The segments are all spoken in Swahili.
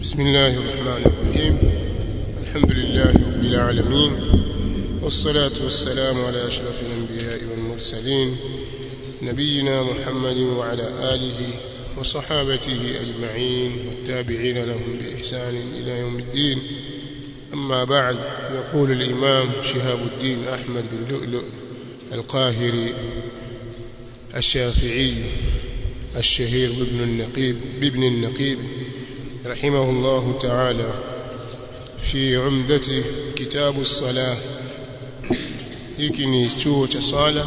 بسم الله الرحمن الرحيم الحمد لله رب العالمين والصلاة والسلام على أشرف الأنبياء والمرسلين نبينا محمد وعلى آله وصحابته أجمعين والتابعين لهم بإحسان إلى يوم الدين أما بعد يقول الإمام شهاب الدين أحمد بن لؤلؤ القاهري الشافعي الشهير بابن النقيب بابن النقيب رحمه الله تعالى في عمدة كتاب الصلاة hiki ni chuo cha swala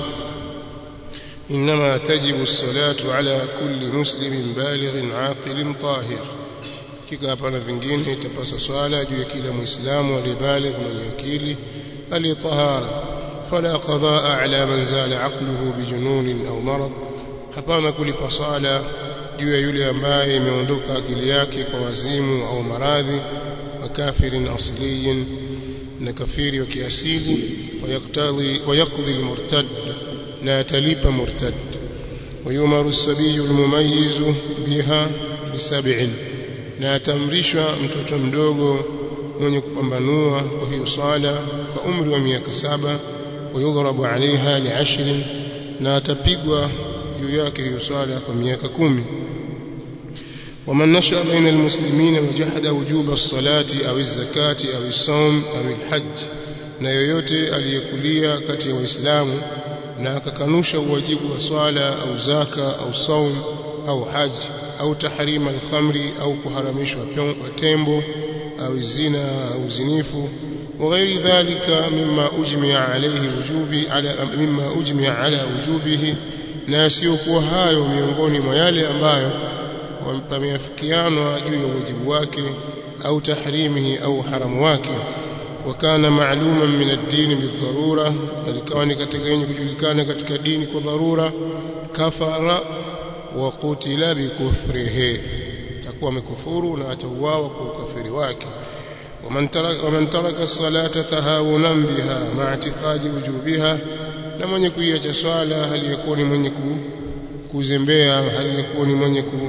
inma tajibu as-salatu ala kulli muslimin balighin aqilin tahir kika hapana vingine itapasa swala juu ya kila muislamu aliyebaligh mwenye akili aliyetahara fala qadaa ala man zala aqluhu bijunun au marad hapana kulipa swala juu ya yule ambaye imeondoka akili yake kwa wazimu au maradhi wa kafirin asliyin na kafiri wa kiasili ويقتضي ويقضي المرتد لا تليب مرتد ويمر الصبي المميز بها بسبع لا تمرشwa mtoto mdogo mwenye kupambanua kwa hiyo swala kwa umri wa miaka saba ويضرب عليها لعشر na atapigwa juu yake hiyo swala kwa miaka kumi ومن نشأ بين المسلمين وجحد وجوب الصلاة أو الزكاة أو الصوم أو الحج na yoyote aliyekulia kati ya waislamu na akakanusha uwajibu wa swala au zaka au saum au haji au tahrima alkhamri au kuharamishwa tembo au zina au zinifu وغير ذلك مما أجمع عليه وجوبي على مما أجمع على وجوبه na yasiyokuwa hayo miongoni mwa yale ambayo wameafikianwa juu ya wajibu wake au tahrimihi au haramu wake وكان معلوما من الدين بالضرورة لكون katika yenye kujulikana katika dini kwa dharura kafara wa qutila bikufrihi takuwa amekufuru na atauawa kwa ukafiri wake ومن ترك ومن ترك الصلاة تهاونا بها مع اعتقاد وجوبها na mwenye kuiacha swala hali yakuwa ni mwenye kuzembea hali yakuwa ni mwenye ku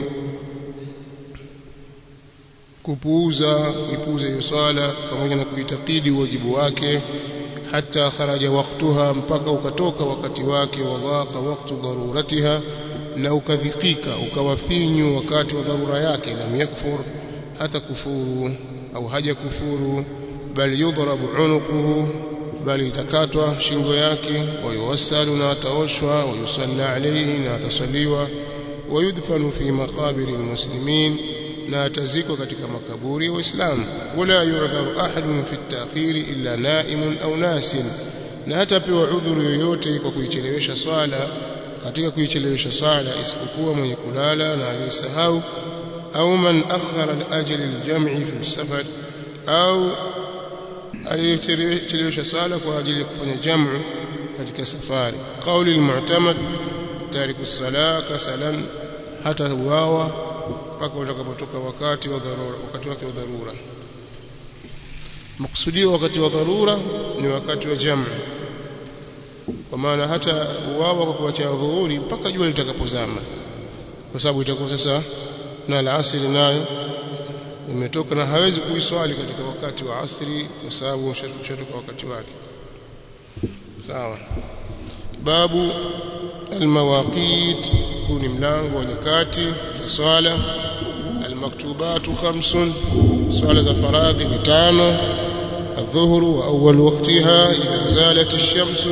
kupuuza kuipuuza hiyo swala pamoja na kuitakidi wajibu wake hata kharaja waktuha mpaka ukatoka wakati wake wadhaqa waktu daruratiha na ukadhikika ukawafinyu wakati wa dharura yake lam yakfur hata kufuru au haja kufuru bali yudrabu unuquhu bali itakatwa shingo yake wayuwassalu na ataoshwa wayusalla alayhi na atasaliwa wayudfanu fi maqabiri almuslimin na atazikwa katika makaburi ya Waislamu wala yu'dharu ahadun fi at-ta'khir illa na'imun au nasin na hatapewa udhuru yoyote kwa kuichelewesha swala katika kuichelewesha swala isipokuwa mwenye kulala na aliyesahau au man akhara al-ajal al-jam'i fi safar au aliyechelewesha swala kwa ajili ya kufanya jamu katika safari qauli al-mu'tamad tariku as-salah kasalan hata uawa mpaka utakapotoka wakati wa dharura wakati wake wa dharura makusudio wakati wa dharura ni wakati wa jamu kwa maana hata uwawa kwa kuacha dhuhuri mpaka jua litakapozama kwa sababu itakuwa sasa na alasiri nayo imetoka na hawezi kuiswali katika wakati wa asri kwa sababu ushatoka wakati wake sawa babu almawaqit kuni mlango wa nyakati za swala almaktubatu khamsun swala za faradhi ni tano الظهر وأول وقتها إذا زالت الشمس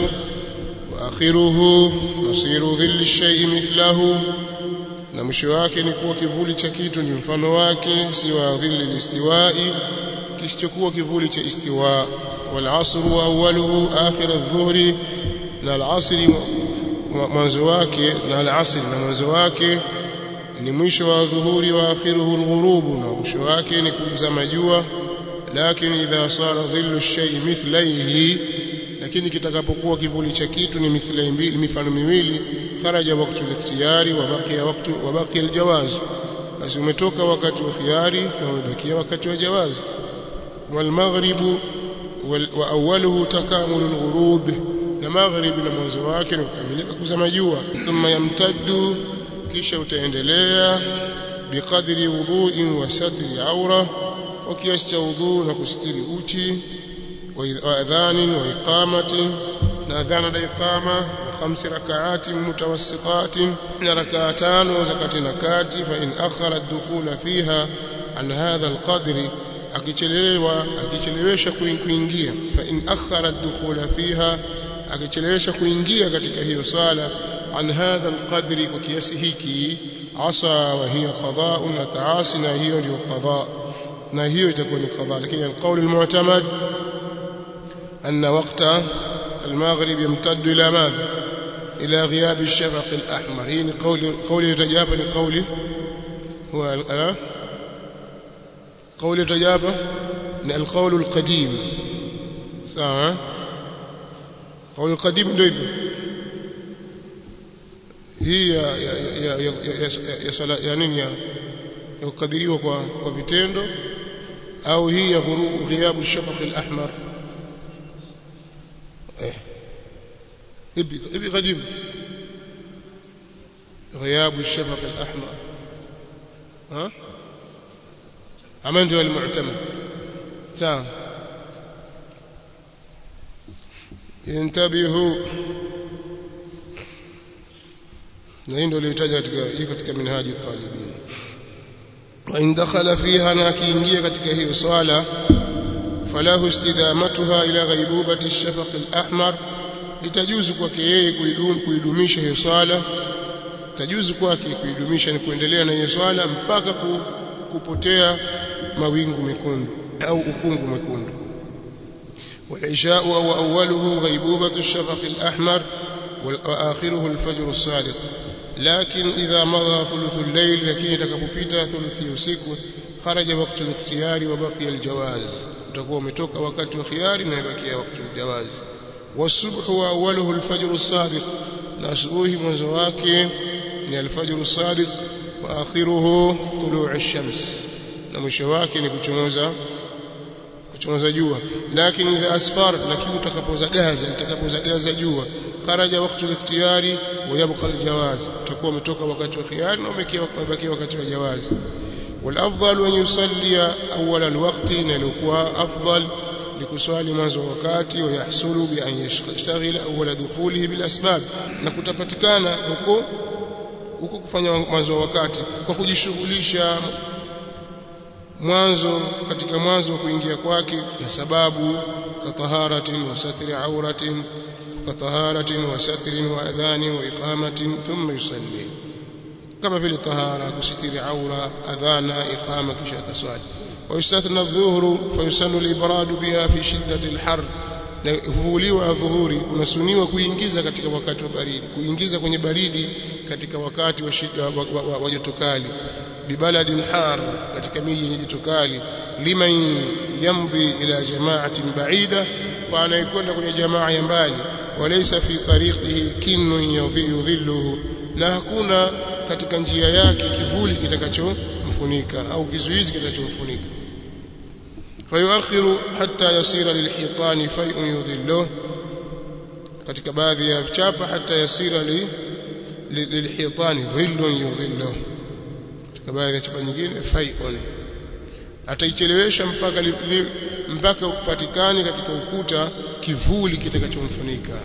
وآخره مصير ظل الشيء مثله na mwisho wake ni kuwa kivuli cha kitu ni mfano wake si wa dhilli listiwai kisichokuwa kivuli cha istiwa wal asru awwaluhu akhir adh-dhuhri na al-asri mwanzo wake na al-asr na mwanzo wake ni mwisho wa dhuhuri wa akhiruhu al-ghurub na mwisho wake ni kuzama jua lakini idha sara dhillu ash-shay mithlaihi lakini kitakapokuwa kivuli cha kitu ni mithlai mbili mifano miwili kharaja wakati al-ikhtiyari wa baqiya wakati wa baqiya al-jawaz basi umetoka wakati wa khiyari na umebakia wakati wa jawaz wal maghribu wa awwaluhu takamulu al-ghurub na magharibi na mwanzo wake ni kukamilika kuzama jua thumma yamtaddu kisha utaendelea biqadri wudu'in wa satri awra wa kiasi cha wudhu na kusitiri uchi wa adhanin wa iqamatin na adhana na iqama wa khamsi rak'atin mutawassitatin na rak'atan za kati na kati fa in akhara ad-dukhula fiha an hadha al-qadri akichelewa akichelewesha kuingia fa in akhara ad-dukhula fiha akichelewesha kuingia katika hiyo swala an hadha al-qadri kwa kiasi hiki asa wa hiya qada'un na taasi na hiyo ndio qada na hiyo itakuwa ni qada lakini al-qawl al-mu'tamad anna waqta المغرب يمتد إلى ماذا إلى غياب الشفق الأحمر هي قول قول يتجاب لقوله هو أه؟ قول يتجاب القول القديم sawa قول القديم ndio hivyo hii ya ya ya ya ya sala ya nini ya ya kukadiriwa kwa kwa vitendo au hii ya ghiabu shafaq al-ahmar eh ipi ipi qadim ghiabu shafaq al-ahmar ha ama ndio al-mu'tamad sawa intabihu na hii ndio ilitaja katika hii katika minhaji talibin wa in dakhala fiha na akiingia katika hiyo swala falahu istidamatuha ila ghaibubati ash-shafaq al-ahmar itajuzu kwake yeye kuidum kuidumisha hiyo swala itajuzu kwake kuidumisha ni kuendelea na hiyo swala mpaka kupotea mawingu mekundu au ukungu mwekundu والعشاء أو أوله غيبوبة الشفق الأحمر وآخره الفجر الصادق لكن إذا مضى ثلث الليل لكن يتكببيتا ثلث يسيك خرج وقت الاختيار وبقي الجواز تكون متوك وقت الخيار ويبقي وقت الجواز والصبح وأوله الفجر الصادق نسوه منزواك من الفجر الصادق وآخره طلوع الشمس نمشواك نكتموزا kuchomoza jua lakini idha asfar lakini utakapozagaza utakapozagaza jua kharaja wakati al-ikhtiyari wa yabqa al-jawaz utakuwa umetoka wakati wa khiyari na umebakia wakati wa jawaz والافضل ان يصلي اول الوقت نلقوا افضل likuswali mwanzo wa wakati wa yahsulu bi an yashtaghila awwala dukhulihi bil asbab na kutapatikana huko huko kufanya mwanzo wa wakati kwa kujishughulisha mwanzo katika mwanzo wa kuingia kwake na sababu kataharatin wa satri auratin kataharatin wa satrin wa adhani wa iqamatin thumma yusalli kama vile tahara kusitiri aura adhana iqama kisha taswali wa yustathna adh-dhuhru fa yusannu al-ibrad biha fi shiddati al-har na huvuliwa dhuhuri kunasuniwa kuingiza katika wakati wa baridi kuingiza kwenye baridi katika wakati wa shida wa joto kali bibaladin har katika miji yenye joto kali liman yamdhi ila jama'atin ba'ida wa anayekwenda kwenye jamaa ya mbali walaysa fi tariqihi kinnun yudhilluhu na hakuna katika njia yake kivuli kitakachomfunika au kizuizi kitachomfunika fayuakhiru hatta yasira lilhitani fay'un yudhilluhu katika baadhi ya chapa hatta yasira li lilhitani dhillun yudhilluhu katika baadhi ya chapa nyingine fai'un ataichelewesha mpaka li, li, mpaka upatikane katika ukuta kivuli kitakachomfunika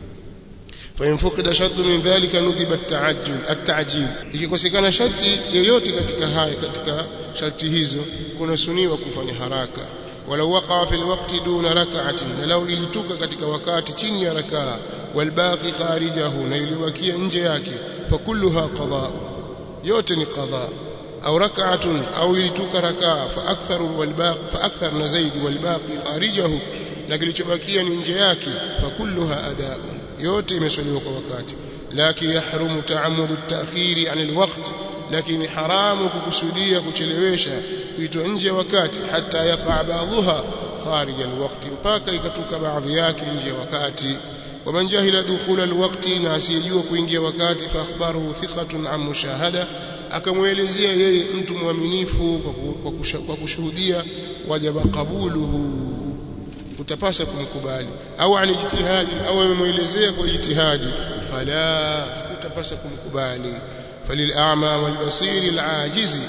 fa in fuqida shartu min dhalika nudhiba at-ta'ajjul at-ta'jil ikikosekana sharti yoyote katika haya katika sharti hizo kunasuniwa kufanya haraka wala waqa fi alwaqti duna rak'atin na law ilituka katika wakati chini ya rakaa walbaqi kharijahu na ilibakia nje yake fa kulluha qada yote ni qada au rak'atun au ilituka rakaa fa akthar walbaqi fa akthar na zaidi walbaqi kharijahu na kilichobakia ni nje yake fa kulluha adaa yote imeswaliwa kwa wakati lakin yahrumu ta'ammudu at-ta'khiri 'an al-waqt lakini haramu kukusudia kuchelewesha kuitwa nje ya wakati hata yaqa ba'dhuha kharij al-waqt mpaka ikatuka baadhi yake nje ya wakati ومن جهل دخول الوقت na asiyejua kuingia wakati fa akhbaruhu thiqatun an mushahada akamwelezea yeye mtu mwaminifu kwa kushuhudia wajaba qabuluhu utapasa kumkubali au an ijtihadi au amemuelezea kwa ijtihadi fala utapasa kumkubali falil'ama walbasiri al'ajizi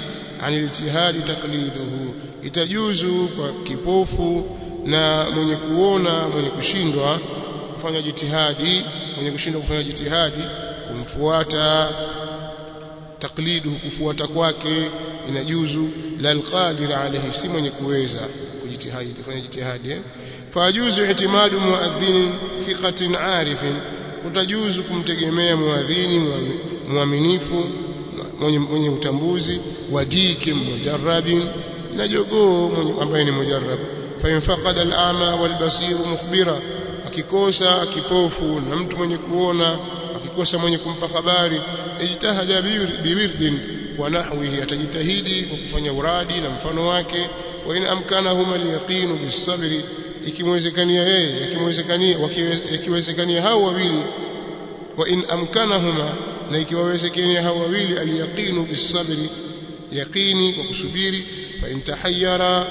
anil ijtihadi taqliduhu itajuzu kwa kipofu na mwenye kuona mwenye kushindwa kufanya jitihadi mwenye kushindwa kufanya jitihadi kumfuata takliduhu kufuata kwake inajuzu la alqadir alayhi si mwenye kuweza kujitihadi kufanya jitihadi eh? fajuzu itimadu muadhin thiqatin arifin utajuzu kumtegemea muadhini muaminifu mwenye, mwenye utambuzi wadiki mujarrabin na jogoo ambaye ni mujarrab fa infaqada al-a'ma wal-basir mukhbira akikosa kipofu na mtu mwenye kuona akikosa mwenye kumpa habari ijtahada biwirdin wa nahwihi atajitahidi kwa kufanya uradi na mfano wake wa in amkanahuma al-yaqin bis-sabri ikimwezekania yeye ikimwezekania ikiwezekania hao wawili wa in amkanahuma na ikiwawezekania hao wawili al-yaqin bis-sabri yaqini kwa kusubiri fa intahayyara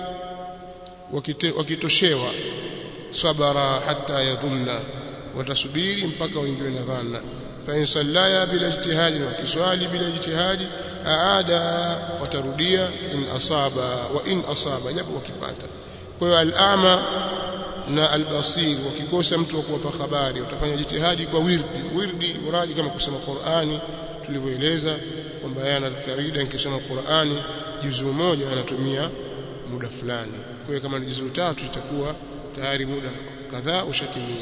wakitoshewa sabara hatta yadhunna watasubiri mpaka waingiwe na dhanna fa in sallaya bila ijtihadi wa kiswali bila ijtihadi aada watarudia in asaba wa in asaba japo wakipata kwa hiyo al-ama na al-basir wakikosa mtu wa kuwapa habari watafanya jitihadi kwa wirdi wirdi uradi kama kusoma Qur'ani tulivyoeleza kwamba yeye anatawaida nikisoma Qur'ani juzuu moja anatumia muda fulani kwa hiyo kama ni juzuu tatu itakuwa tayari muda kadhaa ushatimia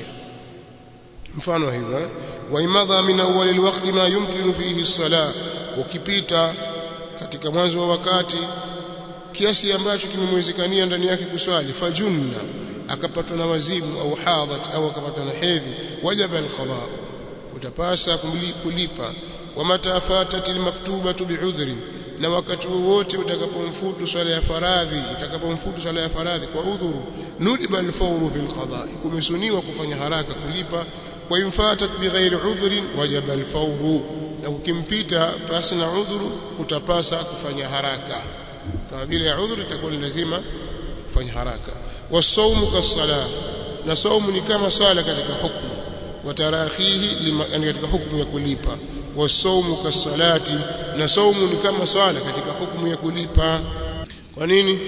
mfano hivyo wa imadha min awwal alwaqti ma yumkinu fihi as-salah ukipita katika mwanzo wa wakati kiasi ambacho kimemwezekania ndani yake kuswali fajunna akapatwa na wazimu au hadhat au akapatwa na hedhi wajaba al-qada utapasa kulipa wa mata fatat al-maktubatu bi'udhrin na wakati wowote utakapomfutu swala ya faradhi utakapomfutu swala ya faradhi kwa udhuru nudiba al-fawru fil qada kumesuniwa kufanya haraka kulipa wa infatat bighairi udhrin wajaba al-fawru na ukimpita pasi na udhuru utapasa kufanya haraka kama vile ya udhuru itakuwa ni lazima kufanya haraka wasaumu kasala na saumu ni kama swala katika hukumu watarakhihi yani katika hukumu ya kulipa wasaumu kasalati na saumu ni kama swala katika hukumu ya kulipa kwa nini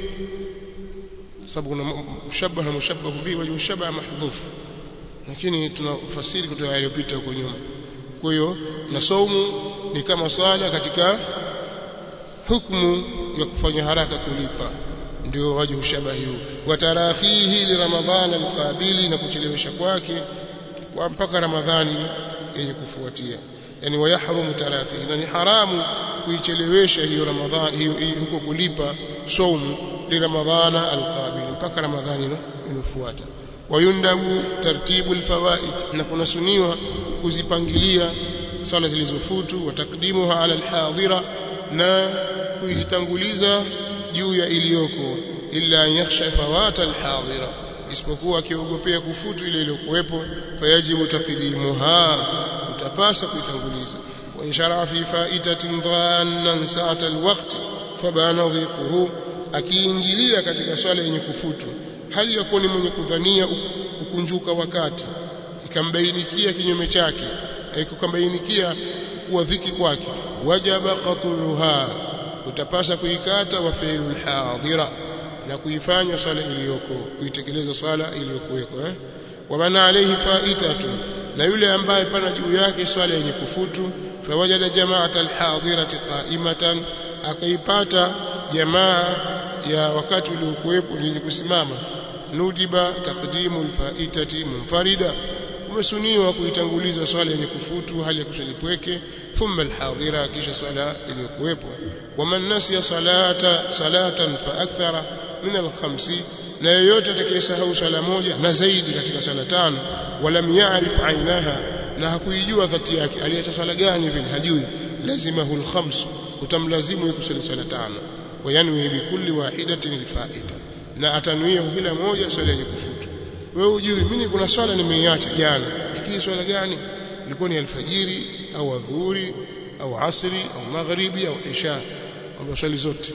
sababu kuna mushabbah na mushabbah bihi wa mushabbah mahdhuf lakini tunafasiri kutoka yaliyopita huko nyuma kwa hiyo na saumu ni kama swala katika hukumu ya kufanya haraka kulipa ndio waje ushabahi huu watarakhihi li ramadhana alqabili na kuchelewesha kwake kwa mpaka ramadhani yenye kufuatia yani wayahrumu tarakhihi na ni haramu kuichelewesha hiyo ramadhani hiyo huko kulipa saumu li ramadhana alqabili mpaka ramadhani inofuata wayundabu tartibu alfawaid na kunasuniwa kuzipangilia swala zilizofutu wa takdimuha ala alhadira na kuitanguliza juu ya iliyoko illa yakhsha fawata alhadira isipokuwa akiogopea kufutu ile iliyokuwepo fayajibu taqdimuha utapasa kuitanguliza wa inshara fi faitatin dhannan sa'ata alwaqt fabana dhiquhu akiingilia katika swala yenye kufutu hali ya kuwa ni mwenye kudhania kukunjuka wakati ikambainikia kinyume chake ikambainikia kuwa dhiki kwake wajaba qat'uha utapasa kuikata wa fi'lul hadira na kuifanya swala iliyoko kuitekeleza swala iliyokuweko eh wa maana alayhi fa'itatu na yule ambaye pana juu yake swala yenye kufutu fawajada jama'ata alhadirati qa'imatan akaipata jamaa ya wakati uliokuwepo yenye kusimama nudiba taqdimu alfa'itati munfarida kumesuniwa kuitanguliza swala yenye kufutu hali ya kushalipweke thumma alhadira kisha swala iliyokuwepo waman nasiya salata salatan fa akthara min alkhamsi na yoyote atakayesahau swala moja na zaidi katika swala tano walam ya'rif ainaha na hakuijua dhati yake aliacha swala gani vile hajui lazima hul khams utamlazimu kusali swala tano wayanwi bikulli wahidatin alfa'ita na atanuia kila moja swala yenye kufutu wewe ujui mimi kuna swala nimeiacha jana lakini swala gani ilikuwa ni alfajiri au adhuhuri au asri au magharibi au isha au swali zote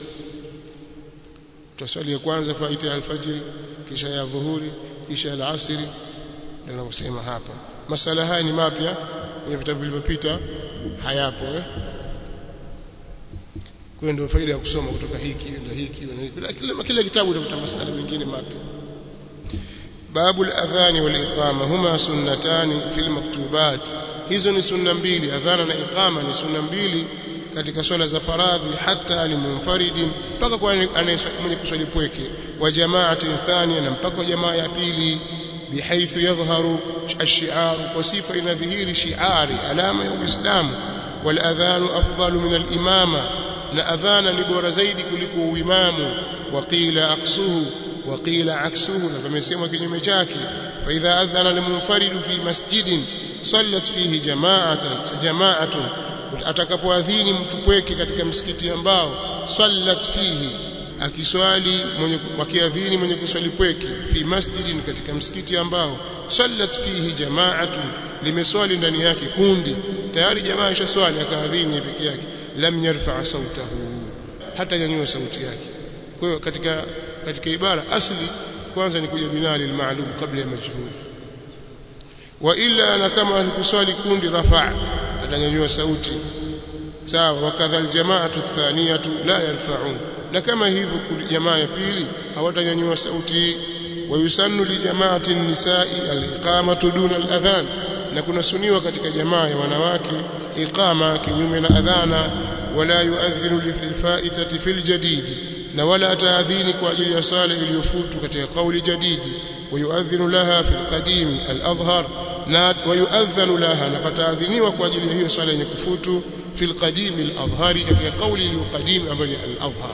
tutaswali ya kwanza faita ya alfajiri kisha ya dhuhuri kisha ya asri ndio nakusema hapa masala haya ni mapya kwenye vitabu vilivyopita hayapo eh kwa ndio faida ya kusoma kutoka hiki na hiki na hiki kila kila kitabu utakuta masala mengine mapya babu al-adhan wal iqama huma sunnatani fil maktubat hizo ni sunna mbili adhana na iqama ni sunna mbili katika swala za faradhi hata limunfaridi mpaka kwa mwenye kuswali pweke wa jamaatin thania na mpaka jamaa ya pili bihaithu yadhharu ash-shi'ar kwa sifa inadhihiri shi'ari alama ya uislamu wal adhanu afdalu min al-imama na adhana ni bora zaidi kuliko uimamu waqila aqsuhu waqila aksuhu na pamesema kinyume chake fa idha adhana limunfaridu fi masjidin sallat fihi jama'atan jama'atun atakapoadhini mtu pweke katika msikiti ambao sallat fihi akiswali mwenye wakiadhini mwenye kuswali pweke fi masjidin katika msikiti ambao sallat fihi jama'atun limeswali ndani yake kundi tayari jamaa ishaswali akaadhini peke yake lam yarfa sautahu hata nyanyua sauti yake kwa hiyo katika katika ibara asli kwanza ni kuja binali al-ma'lum kabla ya majhul wa illa na kama alikuswali kundi rafa atanyanyua sauti sawa wakadha aljamaatu athaniyatu la yarfa'un na kama hivyo jamaa ya pili hawatanyanyua sauti wayusannu li jamaati nisai aliqamatu duna aladhan na kuna suniwa katika jamaa ya wanawake iqama kinyume na adhana wala yuadhinu lilfaitati fil jadidi na wala ataadhini kwa ajili ya sala iliyofutu katika kauli jadidi ويؤذن لها في القديم الأظهر ويؤذن لها نقتاذنيwa kwa ajili ya hiyo swala yenye kufutu في القديم الأظهر katika kauli iliyoqadim ambayo ni al-azhar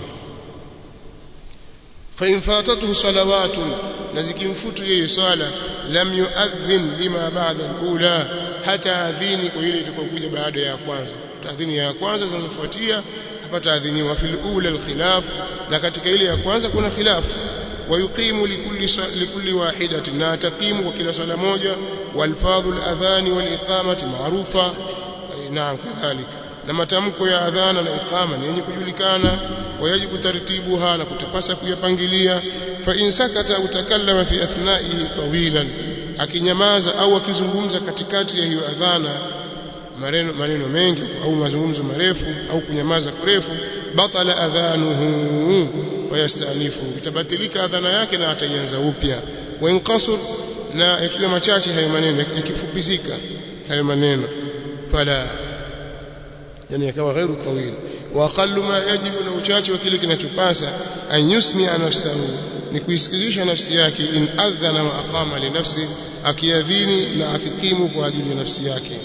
فإن فاتته صلوات نزكمفوت yeye swala lam yuadhin lima ba'da al-ula hata adhini kwa ile itakokuja baada ya kwanza taadhini ya kwanza zinazofuatia hapa taadhiniwa fil ula al-khilaf na katika ile ya kwanza kuna khilafu ويقيم لكل لكل واحدة لا تقيم وكلا صلاة موجة والفاظ الأذان والإقامة معروفة نعم كذلك لما تمكو يا أذان الإقامة yenye kujulikana ويجب ترتيبها na kutapasa kuyapangilia فإن سكت أو تكلم في أثنائه طويلا akinyamaza au akizungumza katikati ya hiyo adhana maneno maneno mengi au mazungumzo marefu au kunyamaza kurefu batala adhanuhu fayastanifu itabatilika adhana yake na ataianza upya wa inqasur na yakiwa machache hayo maneno yakifupizika hayo maneno fala yani yakawa ghairu tawil wa aqallu ma yajibu na uchache wa kile kinachopasa an yusmi'a nafsahu ni kuisikizisha nafsi yake in adhana wa aqama li nafsi akiadhini na akikimu kwa ajili ya nafsi yake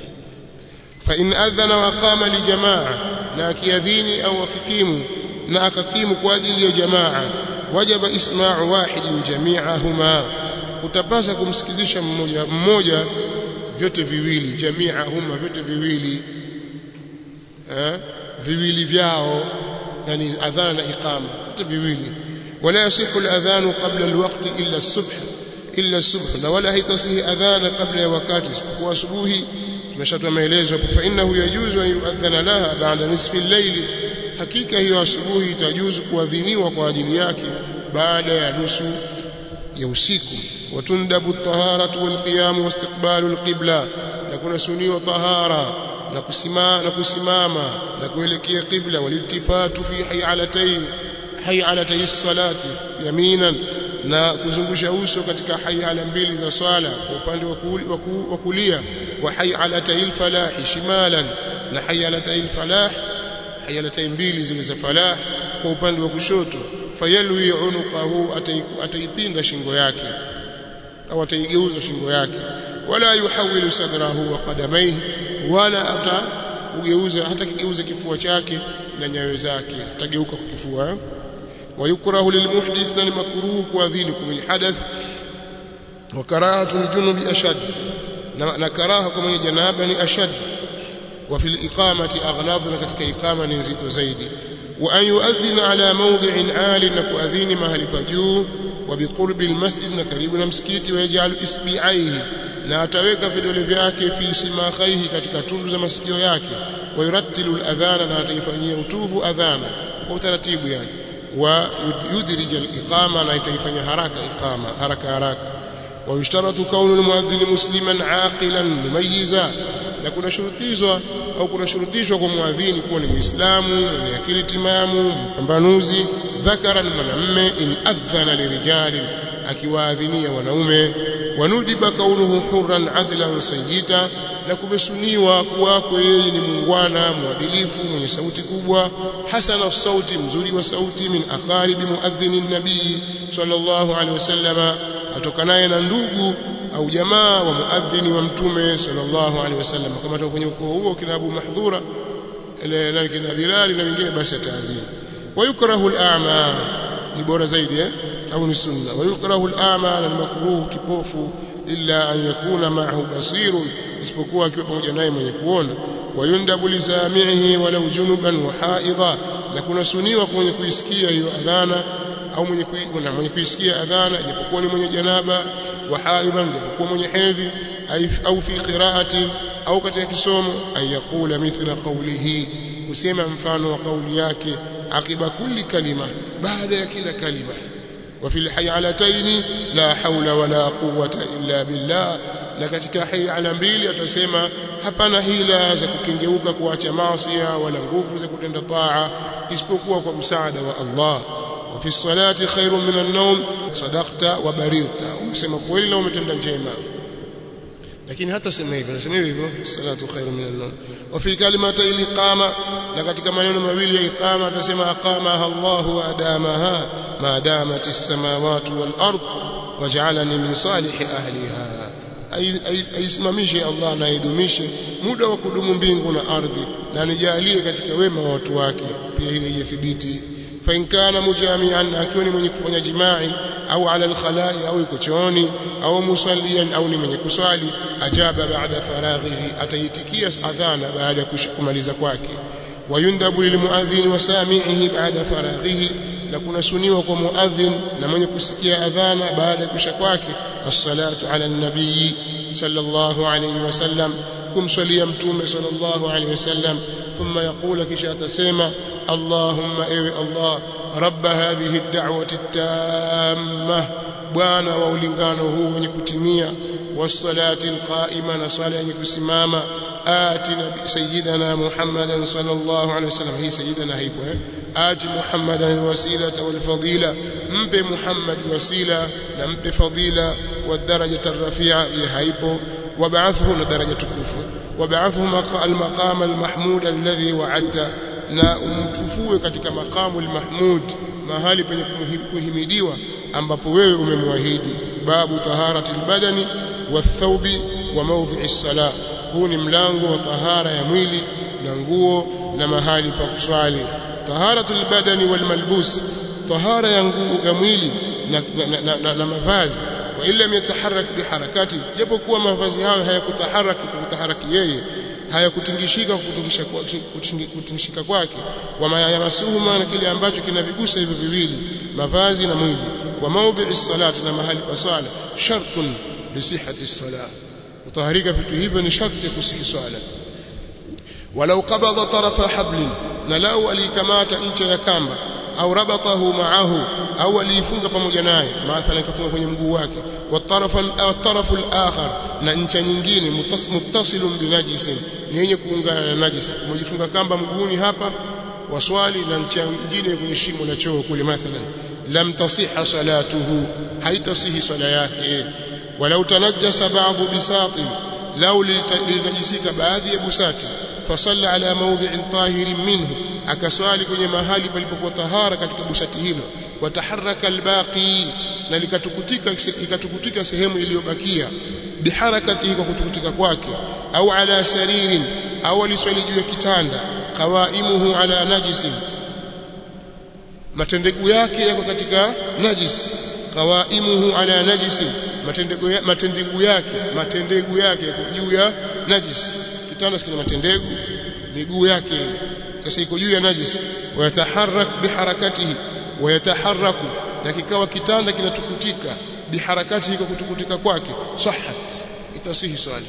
fa in adhana wa aqama li jamaa na akiadhini au akikimu na akakimu kwa ajili ya jamaa wajaba isma'u wahidin jami'ahuma kutapasa kumsikizisha mmoja mmoja vyote viwili jami'ahuma vyote viwili eh viwili vyao yani adhana na iqama vyote viwili wala yasihu al-adhan qabla al-waqt illa as-subh illa as-subh na wala haitasihi adhana kabla ya wakati isipokuwa asubuhi tumeshatoa maelezo hapo fa innahu yajuzu an yu'adhana laha ba'da nisfi al-layl hakika hiyo asubuhi itajuzu kuadhiniwa kwa ajili yake baada ya nusu ya usiku watundabu at-taharatu wal-qiyam wastiqbalu al-qibla na kuna suniwa tahara na kusimama na kusimama na kuelekea qibla waliltifatu fi hayalatayn hayalatay as-salati yaminan na kuzungusha uso katika hayala mbili za swala kwa upande wa kulia wa hayalatay al-falah shimalan na hayalatay al-falah hayalatai mbili zile za falah kwa upande wa kushoto fayalwi unuqahu ataipinda shingo yake au ataigeuza shingo yake wala yuhawilu sadrahu wa qadamayhi wala ata ugeuza hata kigeuza kifua chake na nyayo zake atageuka kwa kifua ويكره للمحدث للمكروه kuadhini kwenye hadath wa karahatu aljunubi ashad na karaha kwa mwenye janaba ni ashad وفي الإقامة أغلاظ katika iqama ni nzito zaidi وأن يؤذن على موضع عال نكؤذين mahali pa juu وبقرب المسجد na karibu na msikiti ويجعل إصبعيه na ataweka vidole vyake fi simakhaihi katika tundu za masikio yake ويرتل الأذان na ataifanyia utuvu adhana kwa utaratibu yani ويدرج الإقامة na itaifanya haraka iqama haraka haraka ويشترط كون المؤذن مسلما عاقلا مميزا na kuna shurutizwa au kuna shurutishwa kwa muadhini kuwa ni muislamu mwenye akili timamu mpambanuzi dhakara ni mwanamme in adhana lirijali akiwaadhinia wanaume wanudiba kaunuhu hurran adlan sayyita na kumesuniwa kuwako yeye ni muungwana mwadilifu mwenye sauti kubwa hasana sauti mzuri wa sauti min aqaribi muadhini nabii sallallahu alaihi wasallama atokanaye na ndugu au jamaa wa muadhini wa mtume sallallahu alaihi wasallam kama toka kwenye ukoo huo kina Abu Mahdhura ile na kina Bilal na wengine basi ataadhini wayukrahu al-a'ma ni bora zaidi eh au ni sunna wayukrahu al-a'ma na makruh kipofu illa an yakuna ma'ahu basirun isipokuwa akiwa pamoja naye mwenye kuona wayundabu lisami'ihi walau junuban wa haidha na kuna suniwa mwenye kuisikia hiyo adhana au mwenye kuisikia mwenye kuisikia adhana ijapokuwa ni mwenye janaba wa haidhan ijapokuwa mwenye hedhi au fi qira'ati au katika kisomo an yaqula mithla qawlihi kusema mfano wa kauli yake akiba kulli kalima baada ya kila kalima وفي الحيعلتين لا حول ولا قوة إلا بالله na katika hayala mbili atasema hapana hila za kukengeuka kuacha maasi wala nguvu za kutenda taa isipokuwa kwa msaada wa Allah wa fi salati khairun min an-nawm sadaqta wa barirta umesema kweli na umetenda njema lakini hata sema hivyo nasema hivyo salatu khairun min an-nawm wa fi kalimati al-iqama na katika maneno mawili ya iqama atasema aqamaha Allah wa adamaha ma damat as-samawati wal-ard waj'alani min salihi ahliha aisimamishe Allah na aidumishe muda wa kudumu mbingu na ardhi na nijalie katika wema wa watu wake pia ile ithibiti fa in kana mujami'an akiwa ni mwenye kufanya jimai au ala alkhalai au yuko chooni au musallian au ni mwenye kuswali ajaba baada faraghihi ataitikia adhana baada ya kumaliza kwake wayundhabu lilmuadhin wa sami'ihi baada faraghihi na kuna suniwa kwa muadhin na mwenye kusikia adhana baada ya kusha kwake as-salatu ala an-nabii sallallahu alayhi wasallam kumswalia mtume sallallahu alayhi wasallam thumma yaqula kisha atasema allahumma ewe allah rabb hadhihi ad-da'wati at-tamma bwana wa ulingano huu wenye kutimia was-salati al-qa'ima na swala yenye kusimama آتنا سيدنا محمدا صلى الله عليه وسلم هي سيدنا هيبو آت محمدا الوسيلة والفضيلة مب محمد وسيلة نمب فضيلة والدرجة الرفيعة هيبو وبعثه درجة كفو وبعثه المقام المحمود الذي وعدت na umtufue katika makamu al-mahmud mahali penye kuhimidiwa ambapo wewe umemwahidi babu taharati al-badani wathawbi wa mawdhi'i as-salah huu ni mlango wa tahara ya mwili na nguo na mahali pa kuswali taharatul badani wal malbus tahara ya nguo ya mwili na, na, na, na, na mavazi wa illa yataharak biharakati japokuwa mavazi hayo hayakutaharaki kutaharaki yeye hayakutingishika kutingishika kutingishika kwake wa mayamasuhuma na kile ambacho kinavigusa hivyo viwili mavazi na mwili wa mawdhi'i salati na mahali pa swala shartun li sihhati salat kutaharika vitu hivyo ni sharti ya kusihi swala walau qabada tarafa hablin na lau alikamata ncha ya kamba au rabatahu ma'ahu au aliifunga pamoja naye mathalan kafunga kwenye mguu wake watarafu al-tarafu al-akhar na ncha nyingine muttasilun binajisin ni yenye kuungana na najis umejifunga kamba mguuni hapa waswali na ncha nyingine kwenye shimo la choo kule mathalan lam tasihha salatuhu haitasihi swala yake ولو تنجس بعض بساط لو لنجسك baadhi ya busati فصلى على موضع طاهر منه akaswali kwenye mahali palipokuwa tahara katika busati hilo wataharaka albaqi na likatukutika ikatukutika sehemu iliyobakia biharakatihi kwa kutukutika kwake au ala saririn au aliswali juu ya kitanda qawaimuhu ala najisin matendegu yake yako katika najis qawaimuhu ala najisin matendegu ya, matendegu yake matendegu yake yako juu ya najis kitanda kina matendegu miguu yake sasa iko juu ya najis wayataharak biharakatihi wayataharraku na kikawa kitanda kinatukutika biharakatihi kwa kutukutika kwake sahat itasihi swali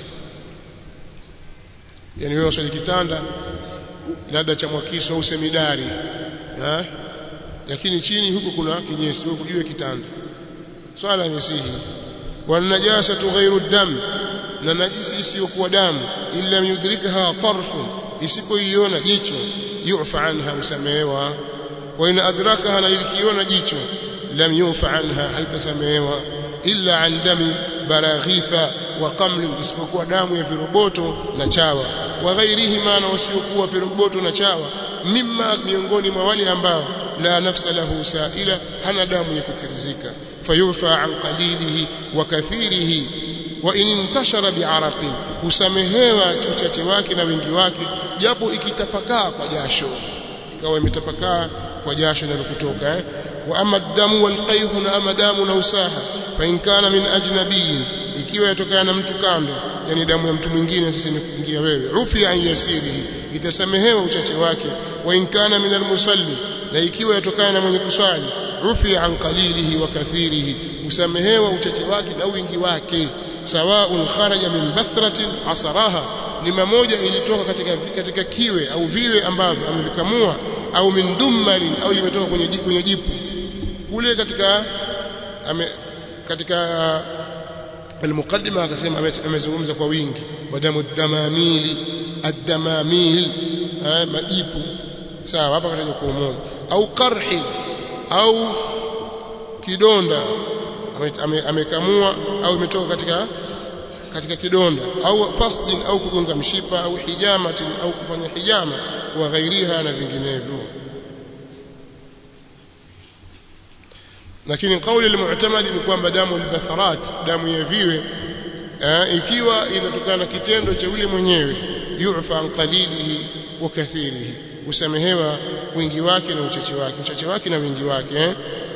yani wewe swali kitanda labda cha mwakiso au semidari ha? lakini chini huko kuna kinyesi huko juu ya kitanda swala imesihi wan najasatu ghairu dam na najisi isiyokuwa damu illa yudrikaha tarfu isipoiona jicho yufa anha usamehewa wa in adrakaha na likiona jicho lam yufa anha haitasamehewa illa an dami baraghitha wa qaml isipokuwa damu ya viroboto na chawa wa ghairihima na wasiokuwa viroboto na chawa mimma miongoni mwa wale ambao la nafsa lahu saila hana damu ya kutirizika fayufa an qalilihi wa kathirihi wa in intashara bi'araqin usamehewa uchache wake na wingi wake japo ikitapakaa kwa jasho ikawa imetapakaa kwa jasho na kutoka eh? wa ama damu wal qayhu na ama damu na usaha fa in kana min ajnabiyin ikiwa yatokana na mtu kando yani damu ya mtu mwingine sasa imekuingia wewe ufi an yasirihi itasamehewa uchache wake wa in kana min almusalli na ikiwa yatokana na mwenye kuswali ufi an qalilihi wa kathirihi usamehewa uchache wake na wingi wake sawaun kharaja min bathratin asaraha ni mamoja ilitoka katika katika kiwe au viwe ambavyo amevikamua au min dummalin au limetoka kwenye jipu kwenye jipu kule katika ame, katika المقدمه akasema amezungumza kwa wingi wadamu damamili ad-damamil majipu sawa hapa kataja kwa umoja au qarhi au kidonda amekamua au imetoka katika katika kidonda au fasdin au kugonga mshipa au hijamatin au kufanya hijama wa ghairiha na vinginevyo lakini kauli al-mu'tamadi ni kwamba damu al-batharat damu ya viwe ikiwa inatokana na kitendo cha yule mwenyewe yu'fa an qalilihi wa kathirihi usamehewa wingi wake na uchache wake uchache wake na wingi wake eh?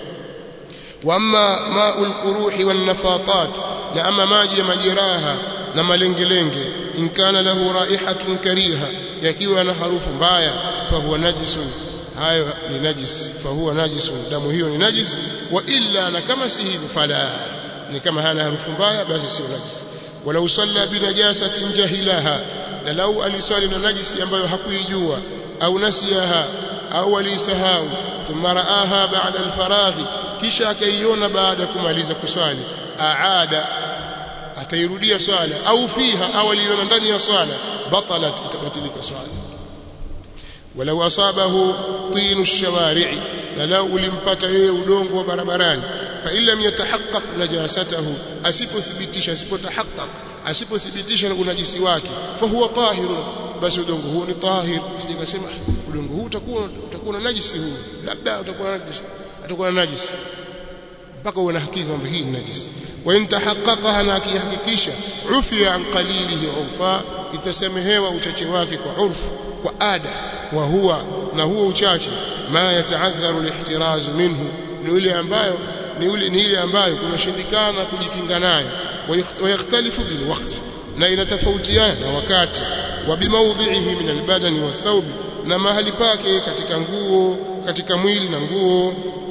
wa amma ma'ul quruhi wan nafatat na ama maji ya majeraha na malengelenge in kana lahu raihatun kariha yakiwa na harufu mbaya fa huwa najisun hayo ni najis fa huwa najisun damu hiyo ni najis wa illa na kama si hivyo fala ni kama hana harufu mbaya basi sio najis walau salla binajasatin jahilaha na lau aliswali na najisi ambayo hakuijua au nasiyaha au alisahau thumma raaha ba'da alfaraghi kisha akaiona baada ya kumaliza kuswali aada atairudia swala au fiha au aliona ndani ya swala batalat itabatilika swala walau asabahu tinu ash-shawari'i na lau ulimpata yeye udongo wa barabarani fa illam yatahaqqaq najasatahu asipothibitisha asipotahaqqaq asipothibitisha unajisi wake fa huwa tahirun basi udongo huo ni tahir sijasema udongo huu utakuwa utakuwa na najisi huu labda utakuwa na najisi atakuwa na najisi mpaka uwe na hakika kwamba hii ni najisi wa in tahaqqaqaha na akihakikisha ufiya an qalilihi urfa itasamehewa uchache wake kwa urfu kwa ada wa huwa na huo uchache ma yataadharu lihtirazu minhu ni ile ambayo ni ile ni ile ambayo kunashindikana kujikinga nayo ويختلف بالوقت na inatofautiana na wakati wa bimaudhihi min albadani wathawbi na mahali pake katika nguo katika mwili na nguo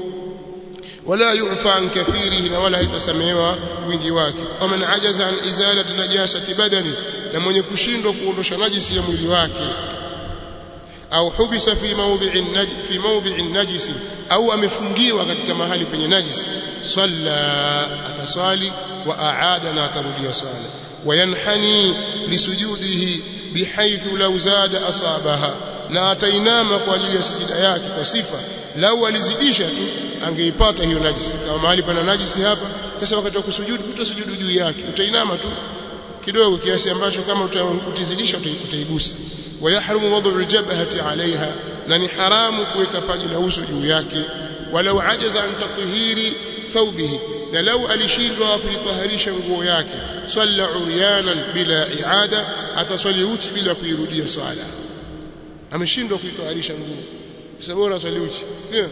wala yufa an kathirihi na wala haitasamehewa wingi wake waman ajaza an izalati najasati badani na mwenye kushindwa kuondosha najisi ya mwili wake au hubisa fi mawdhi'i fi mawdhi'i najisi au amefungiwa katika mahali penye najisi salla ataswali wa aada na atarudia swala wayanhani lisujudihi bihaythu law zada asabaha na atainama kwa ajili ya sijida yake kwa sifa lau alizidisha tu angeipata hiyo najisi kama mahali pana najisi hapa sasa wakati wa kusujudu utasujudu juu yake utainama tu kidogo kiasi ambacho kama utazidisha utaigusa wayahrumu wad'u aljabhati alaiha na ni haramu kuweka paji la uso juu yake walau ajaza an tathhiri thawbihi na lau alishindwa kuitaharisha nguo yake salla uryanan bila iada ataswali uchi bila kuirudia swala ameshindwa kuitaharisha nguo sasa bora swali uchi ndio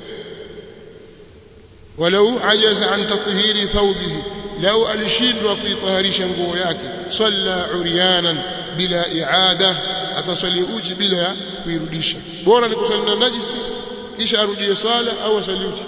walau ajaza an tathhiri thawbihi lau alishindwa kuitaharisha nguo yake salla uryanan bila iada ataswali uchi bila kuirudisha bora ni kuswali na najisi kisha arudie swala au aswali uchi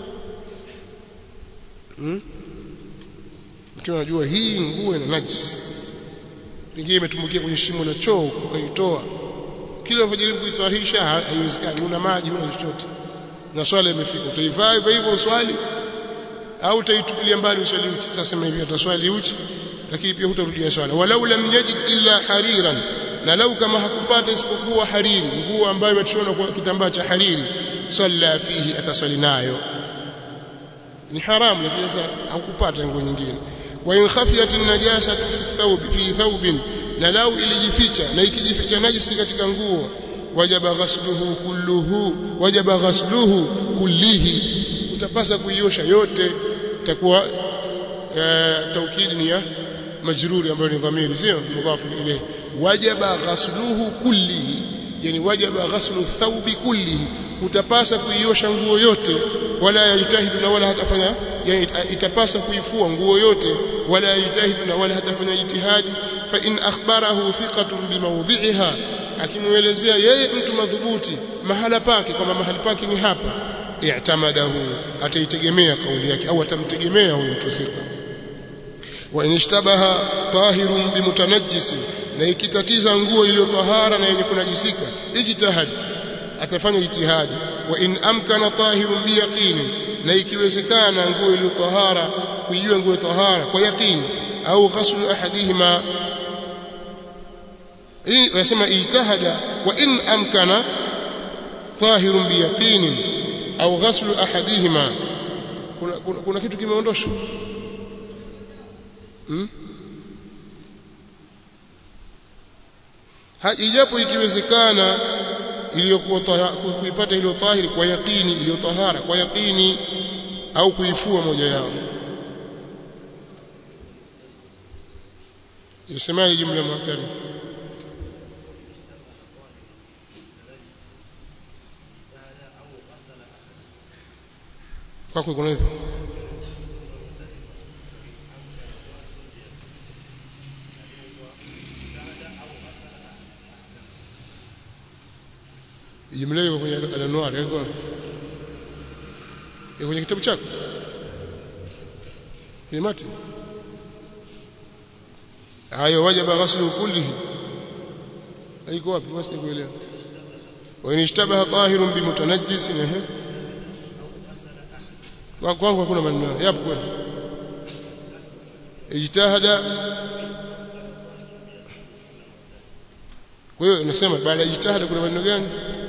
hmm? Ikiwa unajua hii nguo ina najisi pengine imetumbukia kwenye shimo la choo ukaitoa kila unapojaribu kuitwarisha haiwezekani una maji una chochote na swala imefika utaivaa hivyo hivyo swali au utaitupilia mbali uswali uchi sasa sema hivi utaswali uchi lakini pia hutarudia swala walau lam yajid illa hariran na lau kama hakupata isipokuwa hariri nguo ambayo imeshona kwa kitambaa cha hariri salla fihi ataswali nayo ni haramu lakini sasa hakupata nguo nyingine wa in khafiyat an-najasa fi thawb fi thawbin na lau ilijificha na ikijificha najisi katika nguo wajaba ghasluhu kulluhu wajaba ghasluhu kullihi utapasa kuiosha yote itakuwa taukidi ni ya majruri ambayo ni dhamiri sio mudhafu ilayhi wajaba ghasluhu kullihi yani wajaba ghaslu thawbi kullihi utapasa kuiosha nguo yote wala yajtahidu na wala hatafanya yani itapasa kuifua nguo yote wala yajtahidu na wala hatafanya jitihadi fa in akhbarahu thiqatun bimawdhi'iha akimuelezea yeye mtu madhubuti mahala pake kwamba mahali pake ni hapa i'tamadahu ataitegemea kauli yake au atamtegemea huyo mtu thika wa in ishtabaha tahirun bimutanajjis na ikitatiza nguo iliyo tahara na yenye kunajisika ijtihad atafanya ijtihadi wa in amkana tahirun biyaqini na ikiwezekana nguo iliyo tahara kuijua nguo tahara kwa yaqini au ghaslu ahadihima hii yasema ijtihada wa in amkana tahirun biyaqini au ghaslu ahadihima kuna, kuna, kuna kitu kimeondoshwa hmm? ijapo ikiwezekana iliyokuwa kuipata iliyo tahiri kwa yaqini iliyo tahara kwa yaqini au kuifua moja yao yasemaje jumla muakkada kwako kuna hivyo jumla hiyo kwenye al-anwar yako kwenye kitabu chako bimati hayo wajaba ghaslu kullihi haiko wapi basi nikuelewa wa in ishtabaha tahirun bimutanajjis ehe kwangu hakuna maneno yapo kweli ijtihada kwa hiyo nasema baada ya ijtihada kuna maneno gani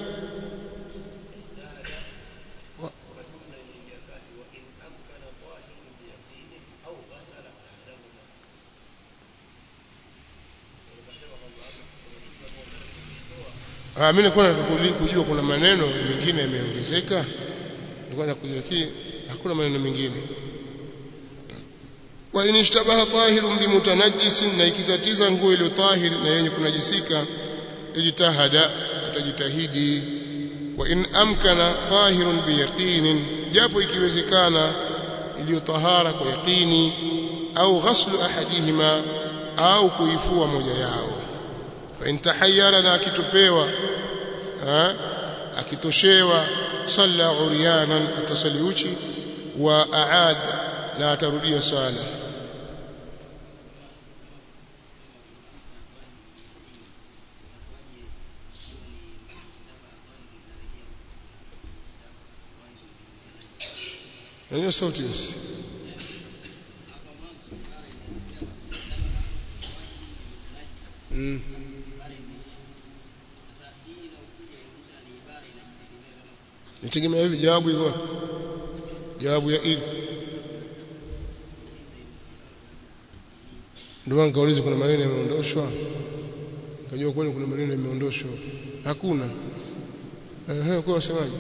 Ah, mimi nilikuwa nataka kujua kuna maneno mengine yameongezeka. Nilikuwa nakujua ki hakuna maneno mengine. Wa in ishtabaha tahirun bimutanajjisin, na ikitatiza nguo ile tahiri na yenye kunajisika, ijtahada, atajitahidi. Wa in amkana tahirun biyaqinin, japo ikiwezekana iliyo tahara kwa yaqini, au ghaslu ahadihima, au kuifua moja yao fa intahayyara na akitupewa akitoshewa salla uryanan atasali uchi wa aad na atarudia swala hiyo sauti hiyo mm. nitegemea hivi jawabu iko jawabu ya ili ndio nikauliza kuna maneno yameondoshwa nikajua kweli kuna maneno yameondoshwa hakuna ehe kwa wasemaje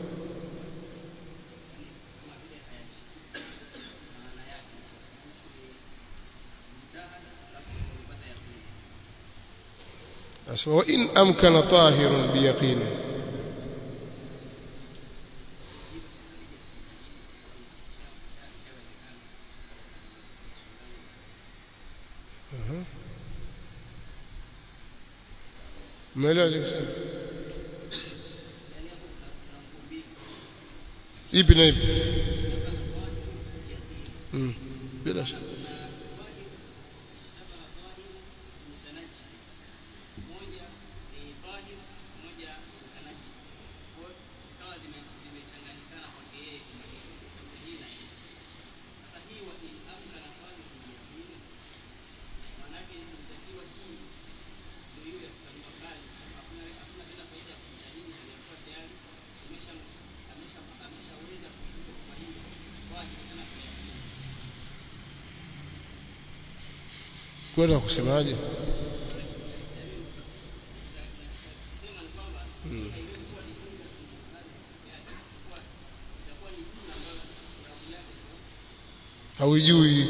asema wa in amkana tahirun biyaqini umeelewa kusema ipi na ipi mm. bila shaka ulikuwa kusemaje hmm. haujui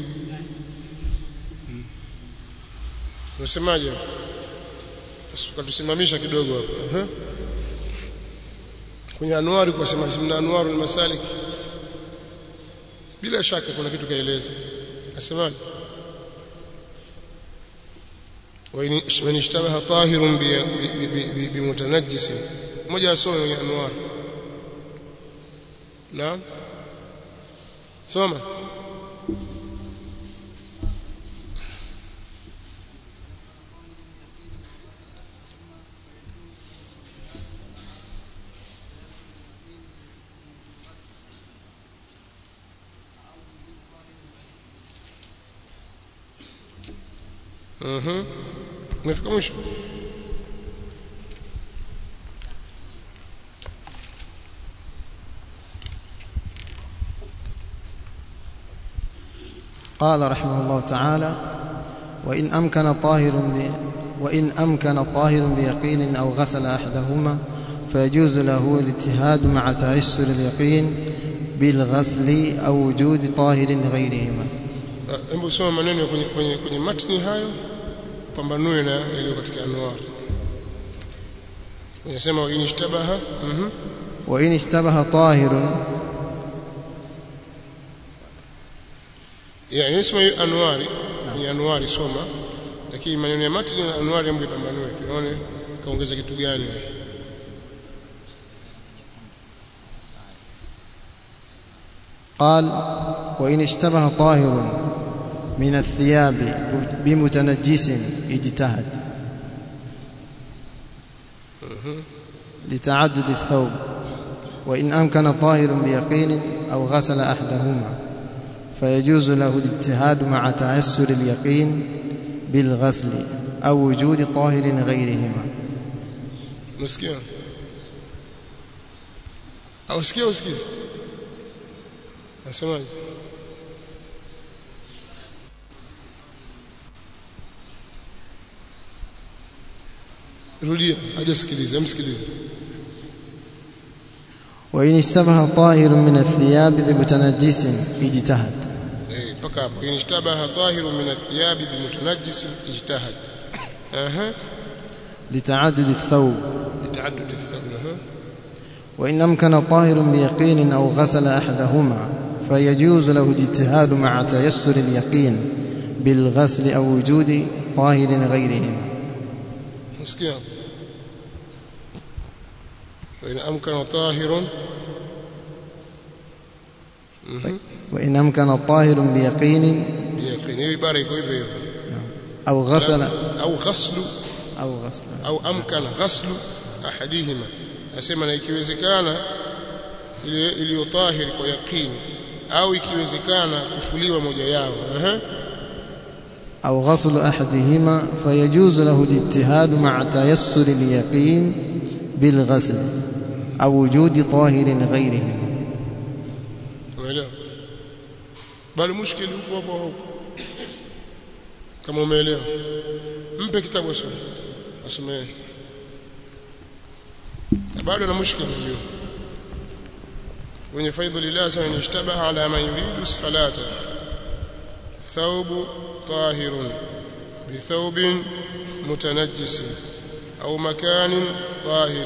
hmm. unasemaje tukatusimamisha kidogo hapo uh -huh. kwenye anuari kwa sema mna anuari masalik bila shaka kuna kitu kaeleza nasemaje وإن اشتبه طاهر بمتنجس moja asome kwenye anwar naam soma Mhm. Umefika mwisho? قال رحمه الله تعالى وإن أمكن طاهر ب... وإن أمكن طاهر بيقين أو غسل أحدهما فيجوز له الاجتهاد مع تيسر اليقين بالغسل أو وجود طاهر غيرهما hebu soma maneno kwenye, kwenye, kwenye matni hayo pambanue na yaliyo katika anwar unasema wa inishtabaha mhm وإن اشتبه طاهر yani nisema hiyo anwari kwenye anwari soma lakini maneno ya matni na anwari hebu pambanue tuone kaongeza kitu gani قال وإن اشتبه طاهر من الثياب بمتنجس اجتهد لتعدد الثوب وإن أمكن طاهر بيقين أو غسل أحدهما فيجوز له الاجتهاد مع تيسر اليقين بالغسل أو وجود طاهر غيرهما Unasikia? Au sikia usikize? Nasemaje? Rudia, hajasikiliza, msikilize. وإن اشتبه طاهر من الثياب بمتنجس اجتهد Eh, mpaka hapo. In ishtabaha tahirun min athiyabi bimutanajjisin ijtahad. Aha. لتعدد الثوب Litaaddud athab. Aha. وإن أمكن طاهر بيقين أو غسل أحدهما فيجوز له الاجتهاد مع تيسر اليقين بالغسل أو وجود طاهر غيرهما Unasikia? Wa in amkana tahirun وإن أمكن طاهر بيقين biyaqin. Hiyo ibara iko hivyo hivyo. أو غسل Au ghaslu أو غسل au amkana ghaslu ahadihima nasema na ikiwezekana ile iliyo tahiri kwa yaqini au ikiwezekana kufuliwa moja yao aha أو غسل أحدهما فيجوز له الاجتهاد مع تيسر اليقين بالغسل أو وجود طاهر غيرهما umeelewa bali mushkili huko hapo hapo kama umeelewa mpe kitabu asome asome bado na mushkili hiyo wenye faidhu lillah sana ishtabaha ala man yuridu salata thawbu tahirun بثوب متنجس أو مكان طاهر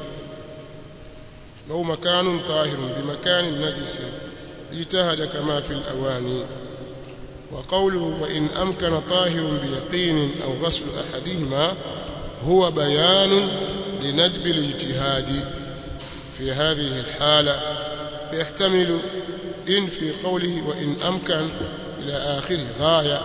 أو مكان طاهر بمكان نجس اجتهد كما في الأواني وقوله وإن أمكن طاهر بيقين أو غسل أحدهما هو بيان لندب الاجتهاد في هذه الحالة فيحتمل إن في قوله وإن أمكن إلى آخره غاية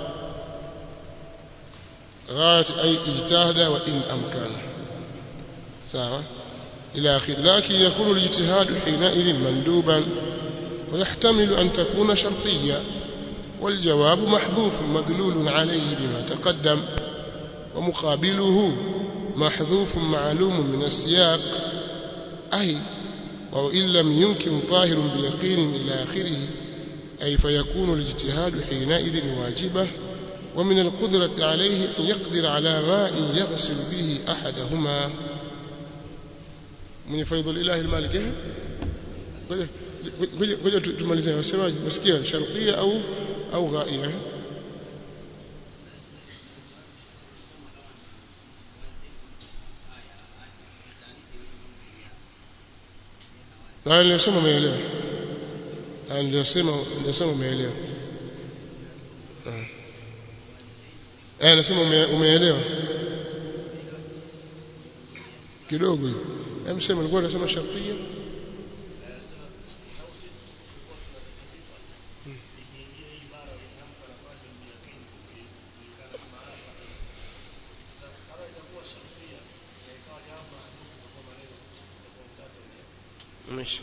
غاية أي اجتهد وإن أمكن سواء إلى آخره لكن يكون الاجتهاد حينئذ مندوبا ويحتمل أن تكون شرطية والجواب محذوف مدلول عليه بما تقدم ومقابله محذوف معلوم من السياق أي وإن لم يمكن طاهر بيقين إلى آخره أي فيكون الاجتهاد حينئذ واجبة ومن القدرة عليه أن يقدر على ماء يغسل به أحدهما من فيض الإله المالك kuja tumalizane wasemaje nasikia sharqia au au ghaia na nilisema umeelewa na nilisema nilisema umeelewa eh nasema umeelewa kidogo hiyo hem sema nilikuwa nasema sharqia ماشي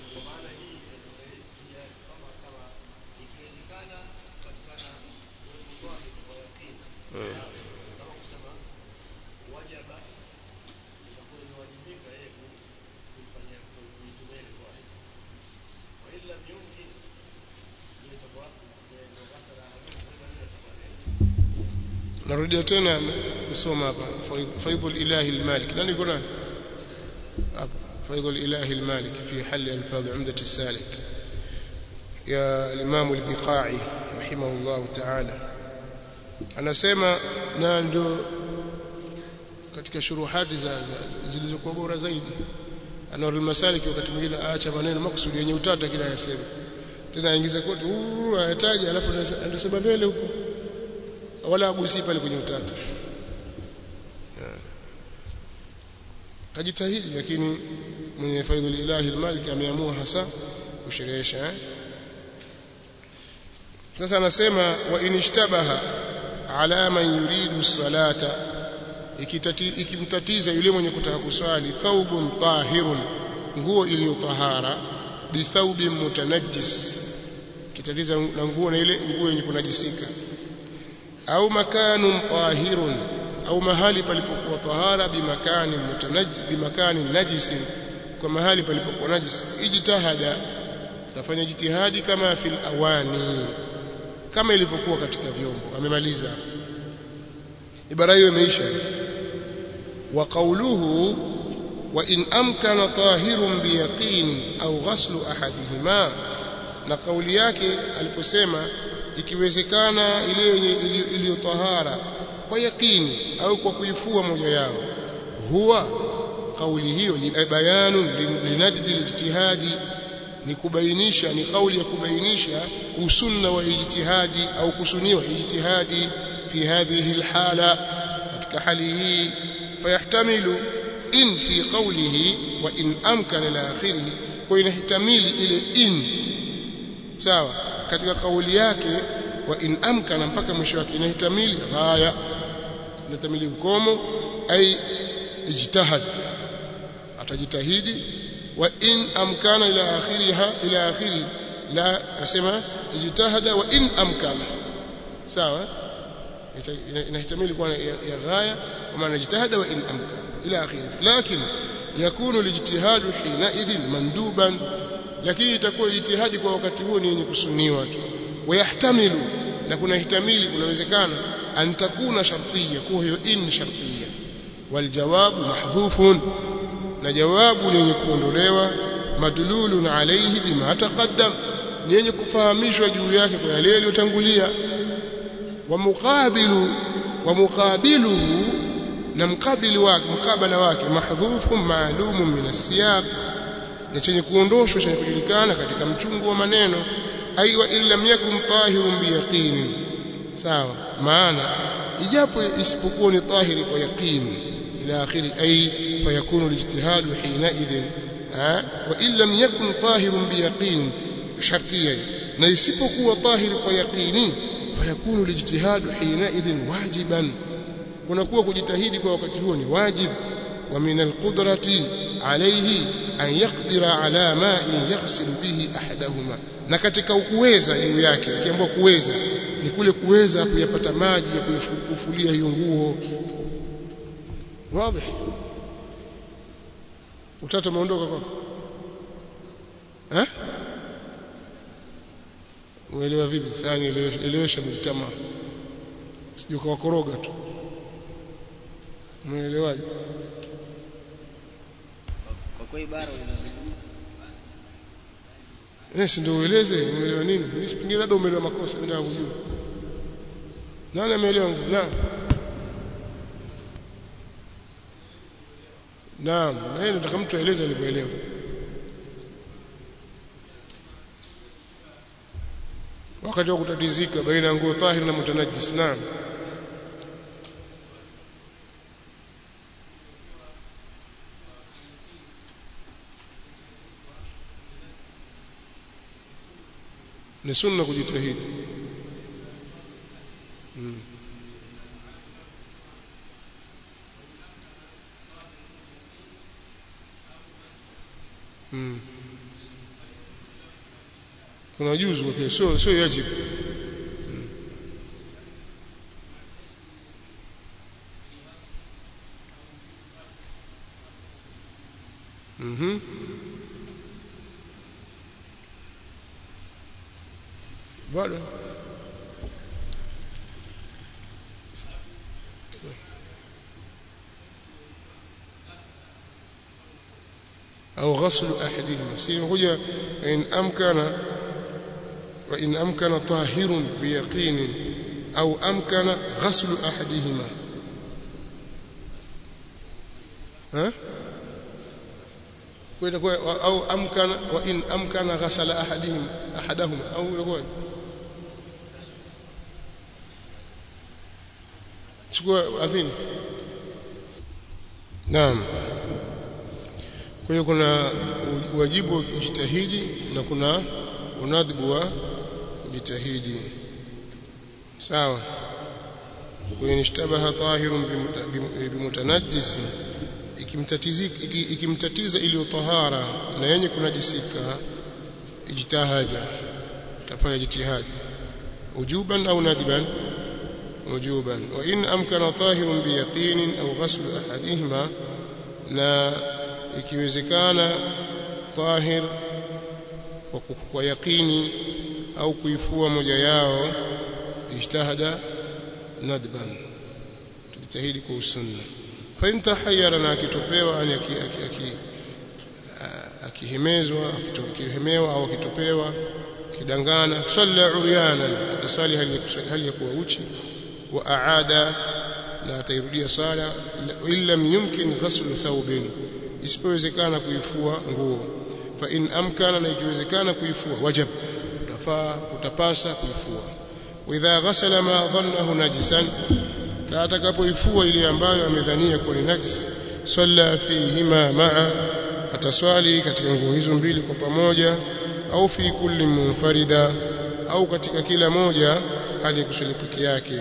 narudia tena kusoma hapa faidhul ilahi almalik nani kuna hapa فيض الإله المالك في حل ألفاظ عمدة السالك يا الإمام البقاعي رحمه الله تعالى anasema na ndio katika shuruhati za, za zilizokuwa bora zaidi anarul masalik wakati mwingine aacha maneno makusudi yenye utata kila yasema tena aingize kote ayataja alafu anasema mbele huko wala agusi pale kwenye utata kajitahidi lakini mwenye faidhul ilahi almalik ameamua hasa kusherehesha eh? sasa anasema wa inishtabaha ala man yuridu salata ikimtatiza yule mwenye kutaka kuswali thawbun tahirun nguo iliyo tahara bi thawbin mutanajjis kitatiza na nguo na ile nguo yenye kunajisika au makanun tahirun au mahali palipokuwa tahara bimakani mutanajjis bimakani najisin kwa mahali palipokuwa najis ijtihada tafanya jitihadi kama fil awani kama ilivyokuwa katika vyombo amemaliza ibara hiyo imeisha wa qawluhu wa in amkana tahirun biyaqin au ghaslu ahadihima na kauli yake aliposema ikiwezekana ile yenye iliyo tahara kwa yakini au kwa kuifua moja yao huwa kauli hiyo ni bayanu linadbi lijtihadi ni kubainisha ni kauli ya kubainisha usunna wa ijtihadi au kusuniwa ijtihadi fi hadhihi alhala katika hali hii fayahtamilu in fi qawlihi wa in amkana ila akhirih kwa inahtamili ile in sawa katika kauli yake wa in amkana mpaka mwisho wake inahtamili ghaya inahtamili ukomo ai ijtihad atajitahidi wa in amkana ila akhiriha ila akhiri la asema ijtahada wa in amkana sawa inahtamili kuwa ya ghaya kwa maana ijtahada wa in amkana ila akhiri lakini yakunu alijtihadu hina idhin manduban lakini itakuwa ijtihadi kwa wakati huo ni yenye kusuniwa tu wayahtamilu na kuna ihtamili kunawezekana an takuna shartiyya kwa hiyo in shartiyya waljawabu mahdhufun na jawabu ni yenye kuondolewa madlulun alayhi bima taqaddam ni yenye kufahamishwa juu yake kwa yale yaliyotangulia wa muqabilu wa muqabiluhu na mkabili wake mkabala wake mahdhufun maalumun min as-siyaq ni chenye kuondoshwa chenye kujulikana katika mchungu wa maneno aiwa illam yakun tahirun biyaqinin sawa maana ijapo isipokuwa ni tahiri kwa yaqini ila akhiri ay fayakunu alijtihad hina idhin wa illam yakun tahirun biyaqin shartiyya na isipokuwa tahiri kwa yaqini fayakunu alijtihad hina idhin wajiban kunakuwa kujitahidi kwa wakati huo ni wajib wa min alqudrati alayhi an yaqdira ala ma'in yaghsilu bihi ahadahuma na katika kuweza juu yake ikiambiwa kuweza ni kule kuweza kuyapata maji ya kufulia hiyo nguo wazi utata umeondoka kwako eh uelewa vipi sasa nielewesha mtama sije ukawakoroga tu umeelewaje Kwa kwa ibara unazungumza eh si ndio ueleze umeelewa nini mimi pengine labda umeelewa makosa mimi nataka kujua nani ameelewa naam naam na yeye nataka mtu aeleze alivyoelewa wakati wa kutatizika baina ya nguo tahir na mutanajjis naam ni sunna kujitahidi mm. Mm. kuna juzu okay. sio sio yajibu mm. mhm bado au ghaslu ahadihima si imekuja in amkana wa in amkana tahirun biyaqin au amkana ghaslu ahadihima ha kwenda kwa au amkana wa in amkana ghasala ahadihim ahadahuma au ilikuwa chukua adhini naam kwa hiyo kuna wajibu wa kujitahidi na kuna unadhibu wa kujitahidi sawa kwa hiyo nishtabaha tahirun bimutanajjis ikimtatiza iliyo tahara na yenye kunajisika ijtihada tafanya jitihadi ujuban au nadban وجوبا وإن أمكن طاهر بيقين أو غسل أحدهما na ikiwezekana tahir kwa yaqini au kuifua moja yao ijtahada nadban tujitahidi kwa usunna fa in tahayyara na akitopewa yani akihemezwa akitokehemewa au akitopewa kidangana salla uryanan atasali hali ya kuwa uchi wa aada na atairudia sala illam yumkin ghaslu thawbin isipowezekana kuifua nguo fa in amkana na ikiwezekana kuifua wajib utafaa utapasa kuifua wa idha ghasala ma dhannahu najisan na atakapoifua ile ambayo amedhania kuwa ni najis salla fihima ma'a ataswali katika nguo hizo mbili kwa pamoja au fi kulli munfarida au katika kila moja hali ya kuswali peke yake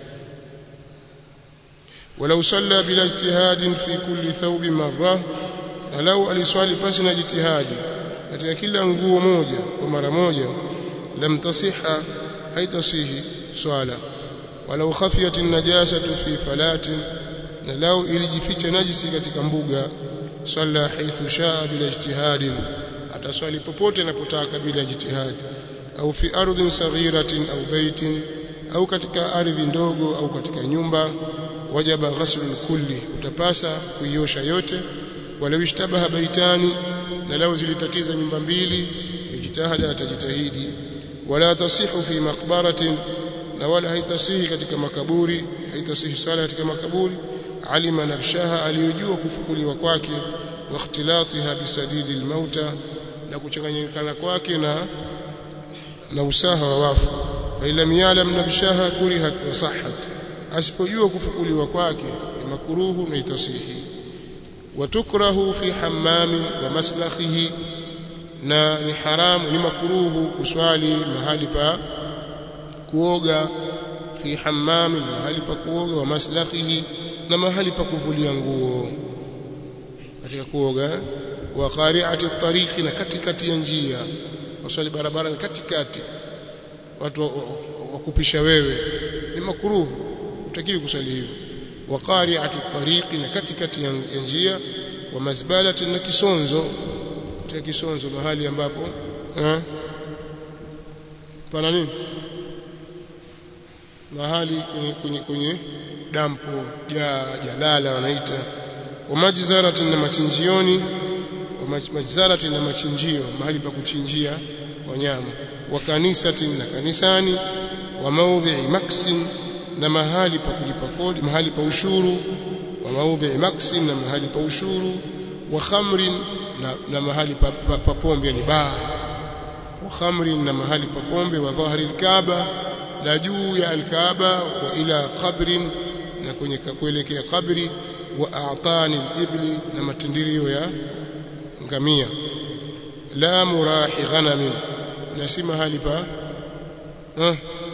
ولو صلى بلا اجتهاد في كل ثوب مرة لو aliswali pasi na jitihadi katika kila nguo moja kwa mara moja lam tasiha haitasihi swala walau khafiyat an-najasatu fi falatin na lau ilijificha najisi katika mbuga swalla haithu shaa bila ijtihadin ataswali popote anapotaka bila jitihadi au fi ardhin saghiratin au baitin au katika ardhi ndogo au katika nyumba wajaba ghaslu kulli utapasa kuiosha yote walau ishtabaha baitani na lau zilitatiza nyumba mbili ijtihada atajitahidi wala tasihu fi maqbaratin na wala haitasihi katika makaburi haitasihi swala katika makaburi alima nabshaha aliyojua kufukuliwa kwake wa ikhtilatiha bisadidi almauta na kuchanganyikana kwake na na usaha wa wafu fa lam ya'lam nabshaha kurihat wa sahhat asipojua kufukuliwa kwake ni makuruhu na itasihi watukrahu fi hammamin wa maslakhihi na ni haramu ni makuruhu kuswali mahali pa kuoga fi hammamin mahali pa kuoga wa maslakhihi na mahali pa kuvulia nguo katika kuoga wa qari'ati at-tariqi na katikati ya njia waswali barabara katikati watu wakupisha wewe ni makruhu utakili kusali hivyo wa qari'ati at-tariqi na katikati ya njia wa mazbalati na kisonzo katika kisonzo mahali ambapo eh pana nini mahali kwenye, kwenye, kwenye dampo ja jalala wanaita wa majzaratin na machinjioni wa majzaratin na machinjio mahali pa kuchinjia wanyama wa kanisatin na kanisani wa maudhi'i maksin na mahali pa kulipa kodi mahali pa ushuru wa maudhi'i maksin na mahali pa ushuru wa khamrin na, na mahali pa, pa, pa pombe ni baa wa khamrin na mahali pa pombe wa dhahri alkaaba na juu ya alkaaba wa ila qabrin na kwenye kuelekea kabri wa a'tani al-ibli na matindirio ya ngamia la murahi ghanamin na si mahali pa ha?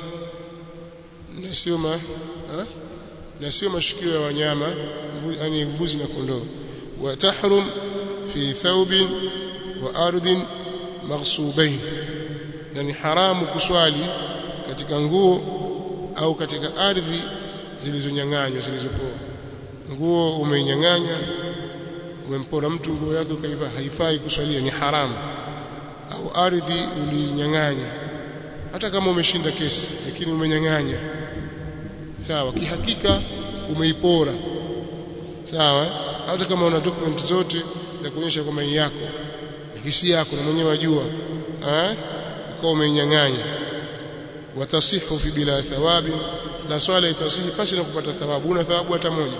na sio ma ha? na sio mashukio ya wanyama yani mbuzi na kondoo wa tahrum fi thawbin wa ardhin maghsubain na ni haramu kuswali katika nguo au katika ardhi zilizonyang'anywa zilizopoa nguo umeinyang'anya umempora mtu nguo yake ukaiva haifai kuswalia ni haramu au ardhi ulinyang'anya hata kama umeshinda kesi lakini umenyang'anya sawa kihakika umeipora sawa hata kama una document zote za kuonyesha kwamba ni yako lakini si yako na mwenyewe wajua eh ukawa umeinyang'anya watasihu fi bila thawabi na swala itasihi pasi na kupata thawabu una thawabu hata moja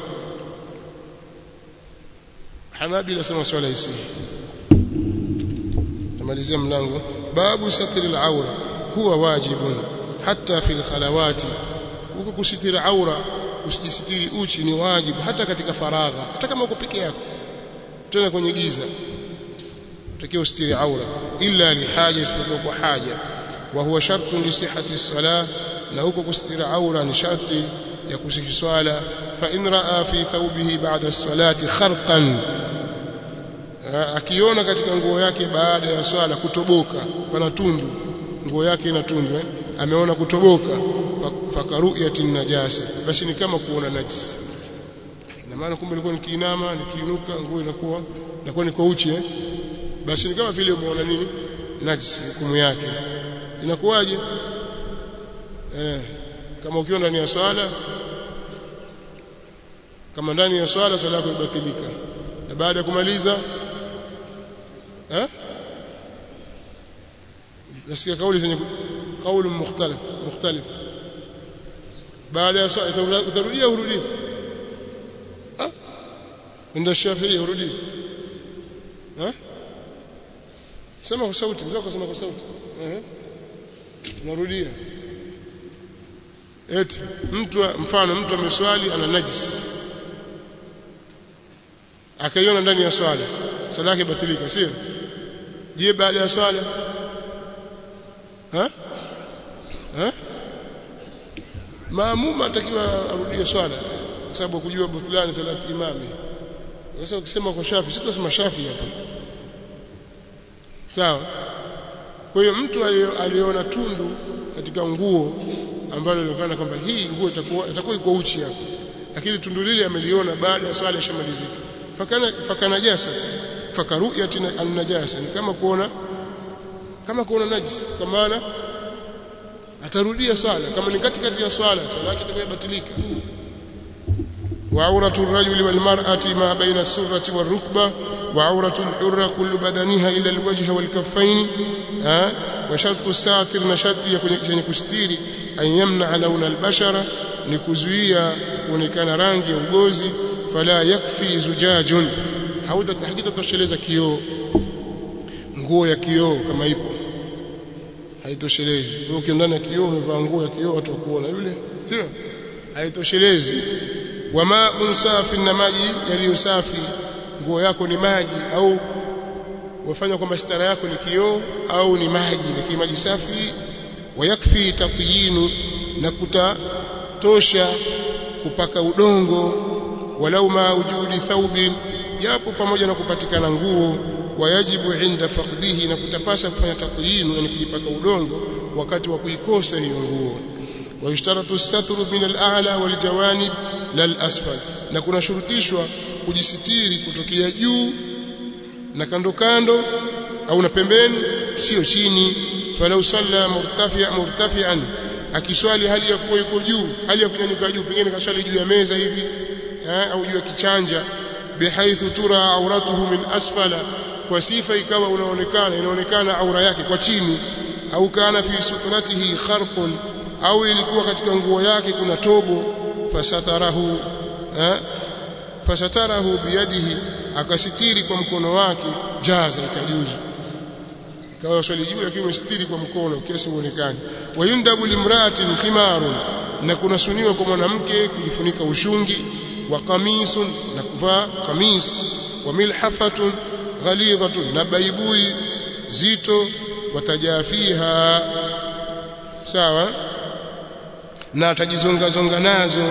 Hanabila sema swala isihi namalizia mlango babu satri al-awra huwa wajibun hatta fi al-khalawati huko kusitiri aura usijisitiri uchi ni wajibu hata katika faragha hata kama uko peke yako tena kwenye giza utakiwa usitiri aura illa lihaja isipokuwa kwa haja wa huwa shartun li sihhati as-salah na huko kusitiri aura ni sharti ya kusihi swala fa in raa fi thawbihi ba'da as-salati kharqan akiona katika nguo yake baada ya swala kutoboka pana tundu nguo yake ina tundu eh? ameona kutoboka fakaruyatin najasa basi ni kama kuona najisi ina maana kumbe nilikuwa nikiinama nikiinuka nguo inakuwa inakuwa niko uchi eh? basi ni kama vile umeona nini najisi hukumu yake inakuwaje eh, kama ukiwa ndani ya swala kama ndani ya swala swala yako ibatilika na baada ya kumaliza eh nasikia kauli zenye kauli mukhtalif mukhtalif baada ya swala utarudia urudi ah ndio Shafi'i urudi eh sema kwa sauti mzako sema kwa sauti eh unarudia eti mtu mfano mtu ameswali ana najis akaiona ndani ya swala swala yake batilika sio je baada ya swala ha ha maamuma atakiwa arudie swala kwa sababu kujua butulani salati imami sasa ukisema kwa shafi si tunasema shafi hapa sawa kwa hiyo mtu aliona tundu katika nguo ambalo lilionekana kwamba hii nguo itakuwa itakuwa iko uchi hapo lakini tundu lile ameliona baada ya swala ishamalizika fakana fakana jasa fakaruyati an-najasa ni kama kuona kama kuona najis kwa maana atarudia swala kama ni katikati ya swala swala yake itakuwa batilika wa auratu ar-rajuli wal mar'ati ma baina as-surrati war-rukba wa auratu al-hurra kullu badaniha ila al-wajhi wal kaffayn wa shartu as-satir na sharti ya kwenye kustiri an yamna launa al-bashara ni kuzuia kuonekana rangi ya ugozi fala yakfi zujajun hautatahakika tosheleza kioo nguo ya kioo kama ipo haitoshelezi wewe ukienda ndani ya kioo umevaa nguo ya kioo watu wakuona yule sio haitoshelezi wama unsafi na maji yaliyo safi nguo yako ni maji au wafanya kwamba stara yako ni kioo au ni maji lakini maji safi wayakfi tatyinu na kutatosha kupaka udongo walau ma wujudi thawbin japo pamoja na kupatikana nguo wayajibu inda faqdihi na kutapasa kufanya tatyinu yani kujipaka udongo wakati wa kuikosa hiyo nguo wayushtaratu satru min al-a'la wal jawanib lal asfal na kuna shurutishwa kujisitiri kutokea juu na kando kando au na pembeni sio chini falau salla murtafi'a murtafi'an akiswali hali ya kuwa yuko juu hali ya kunyanyuka juu pengine kaswali juu ya meza hivi eh, au juu ya kichanja bihaithu tura auratuhu min asfala kwa sifa ikawa unaonekana inaonekana aura yake kwa chini au kana fi sutratihi kharqun au ilikuwa katika nguo yake kuna tobo fasatarahu eh, fasatarahu biyadihi akasitiri kwa mkono wake jaza itajuzu ikawa swali juu lakini umesitiri kwa mkono kiasi uonekane wayundabu limraatin khimarun na kunasuniwa kwa mwanamke kujifunika ushungi wa qamisun na kuvaa qamis wa milhafatun ghalidhatun na baibui zito watajafiha sawa na atajizonga zonga nazo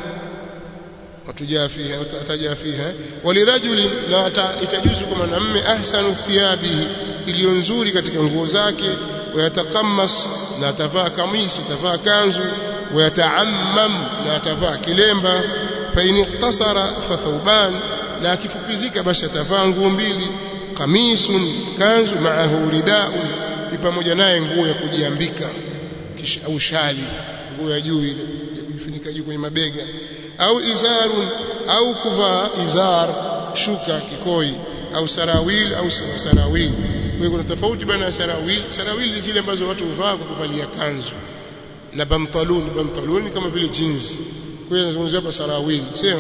watujafiha watajafiha walirajuli na itajuzu kwa mwanamume ahsanu thiyabihi iliyo nzuri katika nguo zake wayatakammas na atavaa kamisi atavaa kanzu wayataammam na atavaa kilemba fa in iktasara fa thawban na akifupizika basi atavaa nguo mbili kamisun kanzu maahu ridaun ni pamoja naye nguo ya kujiambika kisha au shali nguo ya juu ile ya kujifunika juu kwenye mabega au izarun au kuvaa izar shuka kikoi au sarawil au sarawil kwa kuna tofauti baina ya sarawil sarawil ni zile ambazo watu huvaa kwa kuvalia kanzu na bantaluni bantaluni kama vile jeans kwa hiyo nazungumzia hapa sarawil sio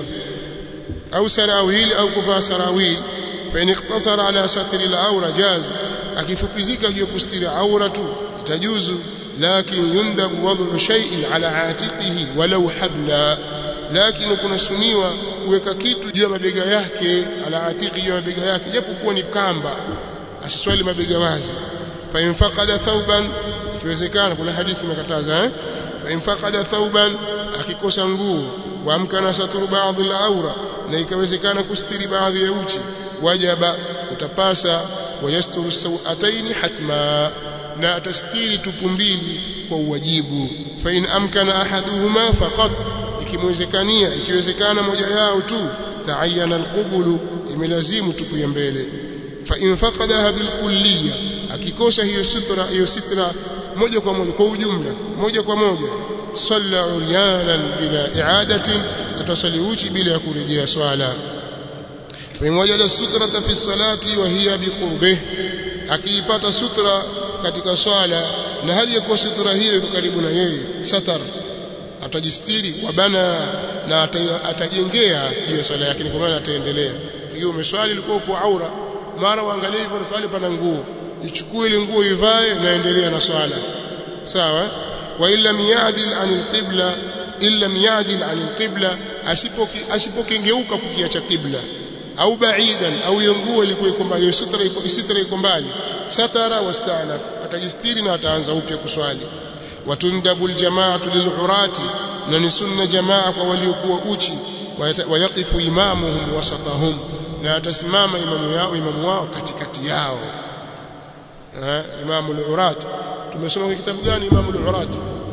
au sarawil au kuvaa sarawil fa in iktasara ala satri al-awra jaz akifupizika juu kustiri aura tu itajuzu lakin yundabu wad'u shay'in ala atiqihi walau habla lakini kuna suniwa kuweka kitu juu ya mabega yake ala atiqi juu ya mabega yake japo kuwa ni kamba asiswali mabega wazi fa in faqada thawban ikiwezekana kuna hadithi imekataza eh fa in faqada thawban akikosa nguo wa amkana saturu baadhi al-awra na ikawezekana kustiri baadhi ya uchi wajaba utapasa wayasturu sawataini hatma na atastiri tupu mbili kwa uwajibu fa in amkana ahaduhuma faqat ikimwezekania ikiwezekana moja yao tu taayana alqubulu imelazimu tupu ya mbele fa in faqadaha bilkulliya akikosa hiyo sutra hiyo sitra moja kwa moja kwa ujumla moja kwa moja salla uryanan bila i'adatin atasali uchi bila ya kurejea swala fa in wajada sutrata fi salati wa hiya biqurbih akiipata sutra katika swala na hali ya kuwa sutra hiyo iko karibu na yeye satar atajistiri kwa bana na atajengea hiyo swala yake kwa maana ataendelea hiyo umeswali ilikuwa kwa aura mara uangalie hivyo pale pana nguo ichukue ile nguo ivae na endelea na swala sawa wa illa miyadil anil qibla illa miyadil anil qibla asipoki asipokengeuka kukiacha qibla au baidan au hiyo nguo ilikuwa iko mbali sutra iko sitra iko mbali satara wasta'naf atajistiri na ataanza upya kuswali watundabu aljamaatu lilurati na ni sunna jamaa kwa waliokuwa uchi wayaqifu imamuhum wasatahum na atasimama imamu yao imamu wao katikati yao eh imamu al-urat tumesoma kwa kitabu gani imamu al-urat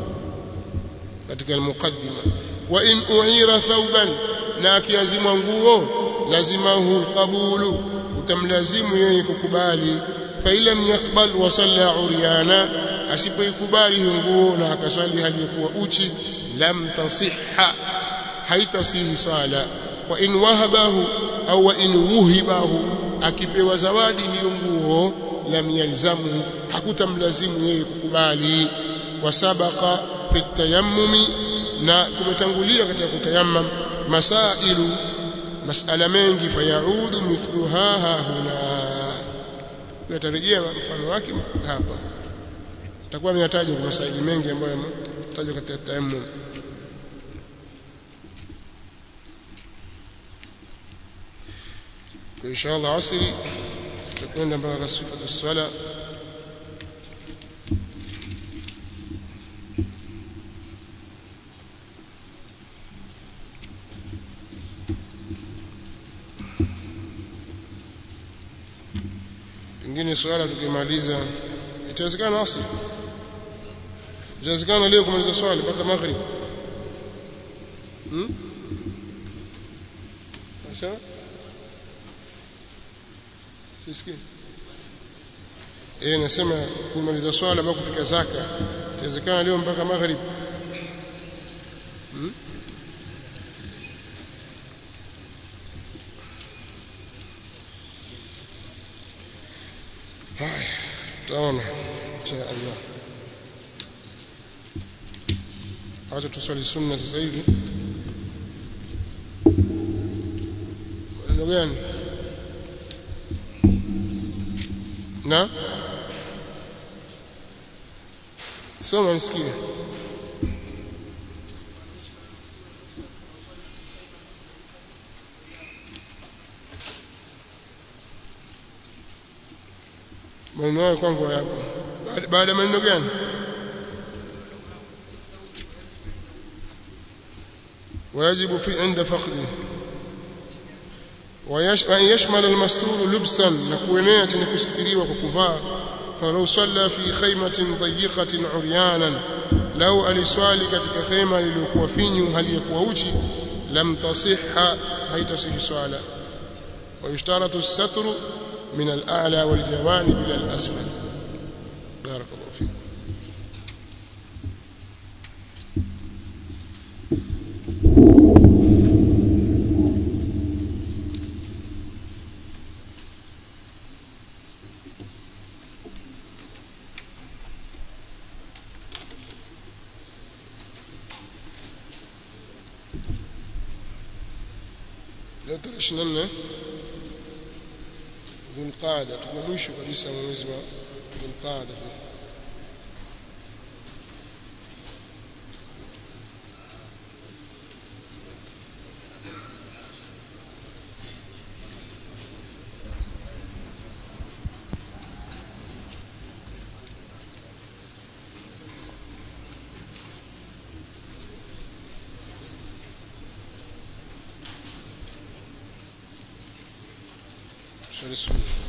katika al-muqaddima wa in u'ira thawban na akiazimwa nguo lazimahu al-qabulu utamlazimu yeye kukubali fa ilam yaqbal wa salla uryana asipoikubali hiyo nguo na akaswali hali ya kuwa uchi lam tasihha haitasihi sala wa in wahabahu au wa in wuhibahu akipewa zawadi hiyo nguo lam yalzamu hakutamlazimu yeye kukubali wasabaqa fi tayammumi na kumetangulia katika kutayammam masailu masala mengi fayaudu mithluha huna yatarejea mfano wake hapa takuwa ameyataja kwa masaili mengi ambayo yametajwa katika tayammum kwa inshallah asri tutakwenda mpaka sifatu swala pengine swala tukimaliza itawezekana asri itawezekana leo kumaliza swali mpaka maghrib hmm? sawa sisikii eh nasema kumaliza swala mpaka kufika zaka itawezekana leo mpaka maghrib hmm? haya tutaona insha Allah acha tuswali sunna sasa hivi neno gani na soma nisikie maneno hayo kwangu hayapo Baada- baada ya maneno gani ويجب في عند فقده ويش- وأن يشمل المستور لبسا نكوينية نكستريوا وكفاء فلو صلى في خيمة ضيقة عريانا لو aliswali katika khema lililokuwa finyu hali ya kuwa uchi lam tasihha haitasihi swala ويشترط الستر من الأعلى والجوانب إلى الأسفل بارك الله فيك leo tarehe ishirini na nne Dhulqaada, tuko mwisho kabisa wa mwezi wa Dhulqaada. Swali sunna.